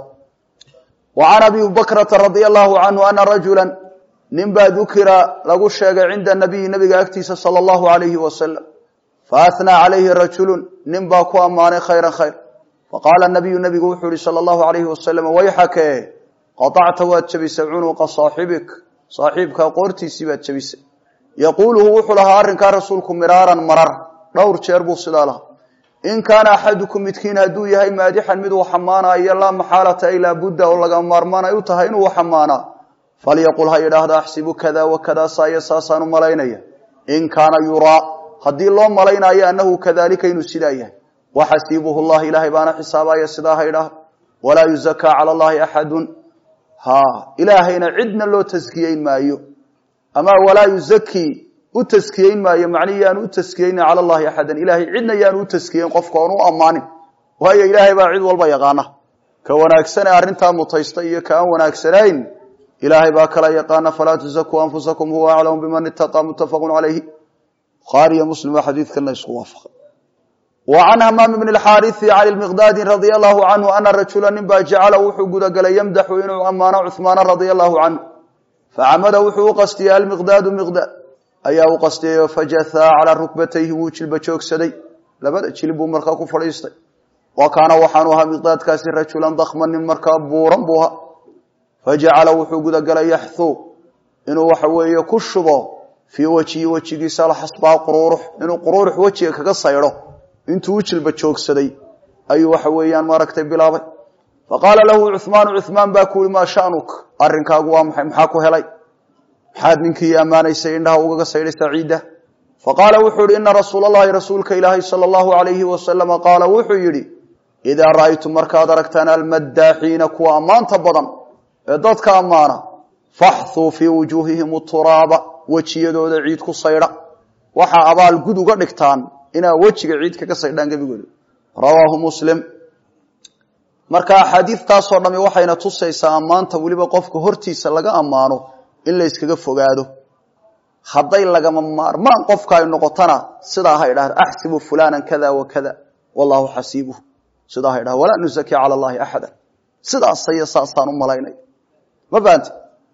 wa can abi bakrata radia allahu canhu ana rajula nin baa dukira lagu sheegay cinda nabiyi nabiga agtiisa sala allahu alayhi wasalam faathnaa calayhi rajulu nin baa ku ammaanay khayra khayr faqaala nabiyu nabigu wuxuu yihi sala allahu alayhi wasalam wayxake qaطacta waad jabisay cunuqa saaxibik saaxiibkaa qoortiisii baad jabisay yaquuluhu wuxuu lahaa arrinkaa rasuulku miraaran marar dhowr jeer buu sidaa lahaa in kaana axadukum midkiin hadduu yahay maadixan mid uu xamaanayo laa maxaalata ay laabudda oo laga maarmaan ay u tahay inuu xamaanaa falyaqul ha yidhaahda axsibu kada wa kada saaya saasaan u malaynaya in kaana yuraa haddii loo malaynayo annahu kadalika inuu sidaa yahay waxasiibuhu llah ilaahay baana xisaabaya sidaa ha yidhaahda walaa yuzakaa cala allahi axadun ha ilaahayna cidna loo taskiyeyn maayo ama walaa yuzakii u taskiyeyn maayo macnihi yaanu u taskiyeynin cala allahi axadan ilahay cidna yaanu u taskiyeyn qofka oon u ammaanin waayo ilaahay baa cid walba yaqaana ka wanaagsane arrintaa mutaysta iyo ka aan wanaagsanayn ilaahay baa kala yaqaana falaa tuzakuu anfusakum huwa aclamu biman itaqaa muttafaqu calayhi bukhaari iyo muslim baa xadiidkana isku waafaqay wa can hamaam bni alxaariثi can lmiqdaadi radia allahu canhu ana rajula nin baa jacala wuxuu gudagalay yamdaxu inuu ammaano cuhmaana radia allahu canhu facamada wuxuu u qastiyey almiqdaadu miqdaad ayaa u qastiyayo fajahaa calaa rukbatayhi wuu jilba joogsaday labada jilib buu markaa ku fadhiistay wa kaana waxaanu ahaa miqdaadkaasi rajulan dakman nin markaa buuran buu ahaa fajacala wuxuu gudagalay yaxthuu inuu waxa weeye ku shubo fii wejhi wejigiisa alxasbaa quruurux inuu quruurux wejiga kaga saydho intuu u jilba joogsaday ayuu waxa weeyaan maaragtay bilaabay faqaala lahu cuhmaanu cuhmaan baa ku yihi maa shanuk arrinkaagu waa maxay maxaa ku helay maxaad ninkii ammaanaysay indhaha ugaga saydhay saciida faqaala wuxuu yihi ina rasuula allahi rasuulka ilaahay sala allahu alayhi wasalama qaala wuxuu yidhi idaa ra'aytum markaad aragtaan almaddaaxiina kuwa ammaanta badan ee dadka ammaana faxthuu fii wujuuhihim turaaba wejiyadooda ciid ku saydha waxaa abaal gud uga dhigtaan inaa wejiga ciid kaga saydhaan gebigooda rawaahu muslim marka axaadiidtaasoo dhami waxayna tusaysaa ammaanta weliba qofka hortiisa laga ammaano in la yskaga fogaado hadday lagama maarmaan qofka ay noqotona sidaa ha idhahda axsibu fulanan kada wa kada wallahu xasiibuh sidaa ha idhahda walaa nuzaki cala allahi axada sidaasaya saasaan u malaynay ma fahanti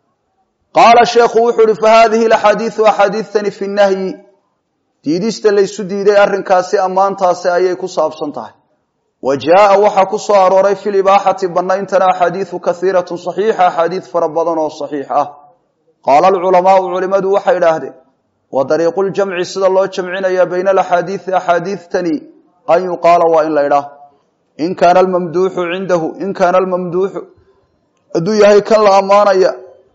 qaala sheekhu wuxuu uhi fahadihi axaadiiu axaadiitani fi nahyi diidista laysu diiday arrinkaasi ammaantaasi ayay ku saabsan tahay wa jaaa waxaa ku soo arooray fi libaaxati banayntana axaadiiu kaiiratu saxiixa axaadiid fara badan oo saxiix ah qaala alculamaau culimadu waxay idhaahdeen wa dariiqu ljamci sida loo jamcinaya bayna alaxaadiidi axaadiidtani an yuqaala waa in la idhaah in kaana almamduuxu cindahu in kaana almamduuxu hadduu yahay kan la ammaanaya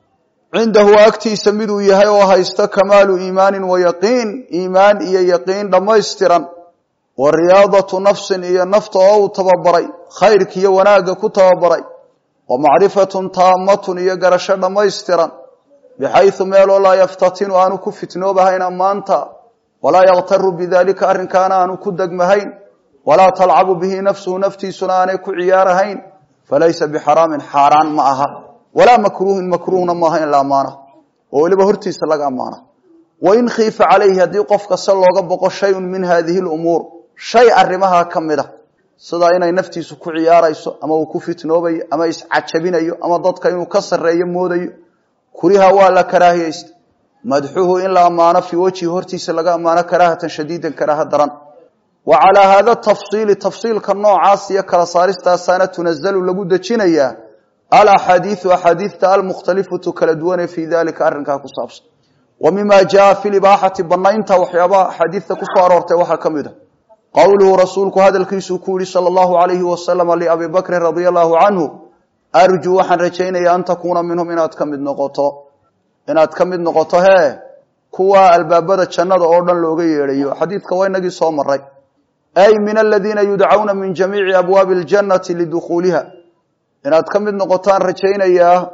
cindahu agtiisa miduu yahay oo haysto kamaalu iimaanin wa yaqiin iimaan iyo yaqiin dhammaystiran wa riyaadatu nafsin iyo nafta oo uu tababaray khayrkiiyo wanaagga ku tababaray wa macrifatun taamatun iyo garasho dhammaystiran bixaysu meeloo laa yaftatinu aanu ku fitnoobahayn ammaanta walaa yaktaru bidalika arrinkaana aanu ku degmahayn walaa talcabu bihi nafsuhu naftiisuna aanay ku ciyaarahayn falaysa bixaraamin xaaraan ma aha walaa makruuhin makruuhna maaha in la ammaana oo weliba hortiisa laga ammaana wain khiifa calayhi haddii qofka se looga boqo shayun min hadihi lumuur shay arrimaha ka mid a sida inay naftiisu ku ciyaarayso ama uu ku fitnoobayo ama iscajabinayo ama dadka inuu ka sarreeyo moodayo kuriha waa la karaahiyeysta madxuhu in la ammaano fii wejhi hortiisa laga ammaano karaahatan shadiidan karaaha daran wa calaa haada tafsiili tafsiilka noocaas iyo kala saaristaasaana tunazalu lagu dejinayaa alaxaadiiu axaadiidta almukhtalifatu kala duwane fii dalika arrinkaa ku saabsan wa mima jaa fi libaaxati banaynta waxyaabaha axaadiidta kusoo aroortay waxaa ka mid a qowluhu rasuulku hadalkiisuu ku yihi sala allahu alayhi wasalama liabi bakrin radia allahu canhu arjuu waxaan rajaynaya an takuuna minhum inaad ka mid noqoto inaad ka mid noqoto hee kuwa albaabada jannada oo dhan looga yeedhayo xadiidka waa inagii soo maray ay min aladiina yudcauna min jamiici abwaabi ljannati lidukhuuliha inaad ka mid noqotaan rajaynayaa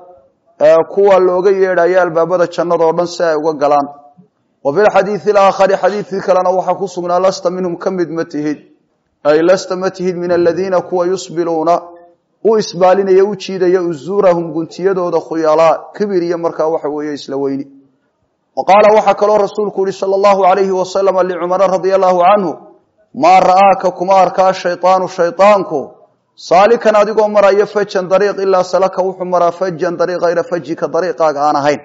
kuwa looga yeedhayo albaabada jannada oo dhan si ay uga galaan wa fi lxadiidi alaakhari xadiidkii kalena waxaa ku sugnaa lasta minhum ka mid ma tihid ay lasta ma tihid min aladiina kuwa yusbiluuna u isbaalinaya u jiidaya uzuurahum guntiyadooda khuyalaa kibir iyo markaa waxa weeye isla weyni wa qaala waxaa kaloo rasuulku yihi sala allahu alayhi wasalama licumara radia allahu canhu maa ra'aaka kuma arkaa shaydaanu shaydaanku saalikan adigoo maraya fajan dariiq ilaa salaka wuxuu maraa fajan dariiq hayra fajika dariiqaaga aan ahayn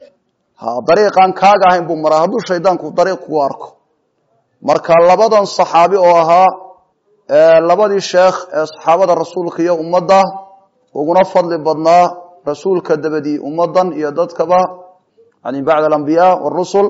ha dariiqaan kaaga ahayn buu maraa hadduu shaydaanku dariiq kugu arko marka labadan saxaabi oo ahaa labadii sheekh ee saxaabada rasuulka iyo ummadda uguna fadli badnaa rasuulka dabadii ummadan iyo dadkaba yani bacd alambiyaa warusul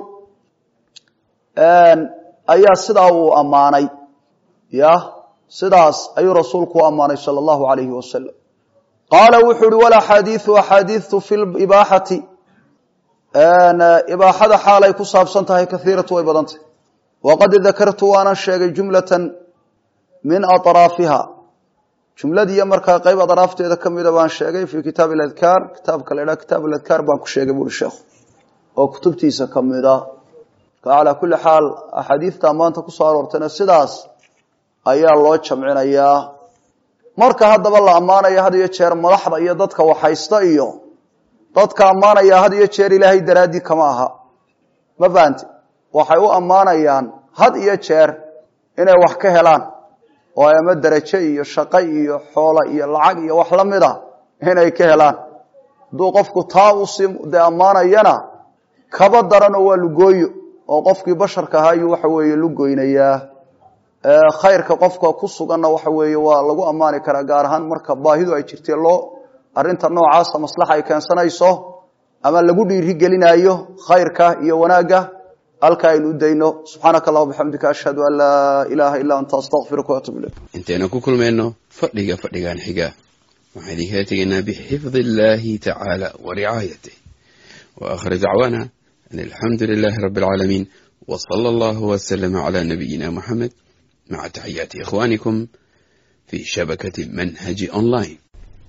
ayaa sidaa uu ammaanay ya sidaas ayuu rasuulku u ammaanay sala allahu alayhi wasalam qaala wuxuu uhi walaxaadiiu axaadiitu fi ibaaxati ibaaxada xaalay ku saabsan tahay kaiiratu way badantay waqad dakartu waanan sheegay jumlatan min aطraafiha jumladiiyo markaa qayb adraafteeda kamida baan sheegay fi kitaab adkaar kitaabka la dhaa kitaab adkaar baan ku sheegay buri sheekhu oo kutubtiisa kamida calaa kuli xaal axaadiidta maanta kusoo aroortayna sidaas ayaa loo jamcinayaa marka haddaba la ammaanaya had iyo jeer madaxda iyo dadka waxhaysta iyo dadka ammaanaya had iyo jeer ilaahay daraaddii kama aha ma fahanti waxay u ammaanayaan had iyo jeer inay wax ka helaan oo ama derajo iyo shaqo iyo xoola iyo lacag iyo wax la mid a inay ka helaan hadduu qofku taa usii dee ammaanayana kaba daranoo waa lugooyo oo qofkii basharka ahaa ayuu waxa weeye lugoynayaa khayrka qofka ku suganna waxa weeye waa lagu ammaani karaa gaar ahaan marka baahidu ay jirtee loo arrinta noocaasa maslaxa ay keensanayso ama lagu dhiiri gelinaayo khayrka iyo wanaagga halka aynu u dayno subxaanaka allah bixamdika ashhadu an laa ilaaha illaa anta astaqfiruka waatub ilayk intaynu ku kulmayno fadhiga fadhigan xiga waxaan idinkaga tegaynaa bixifdi illahi tacaala wa ricaayatih wa aakhir dacwaana an alxamdu lilahi rabi alcaalamiin wa sala allahu waslama cala nabiyina muxamed maca taxiyaati ikhwanikum fi shabakati manhaji online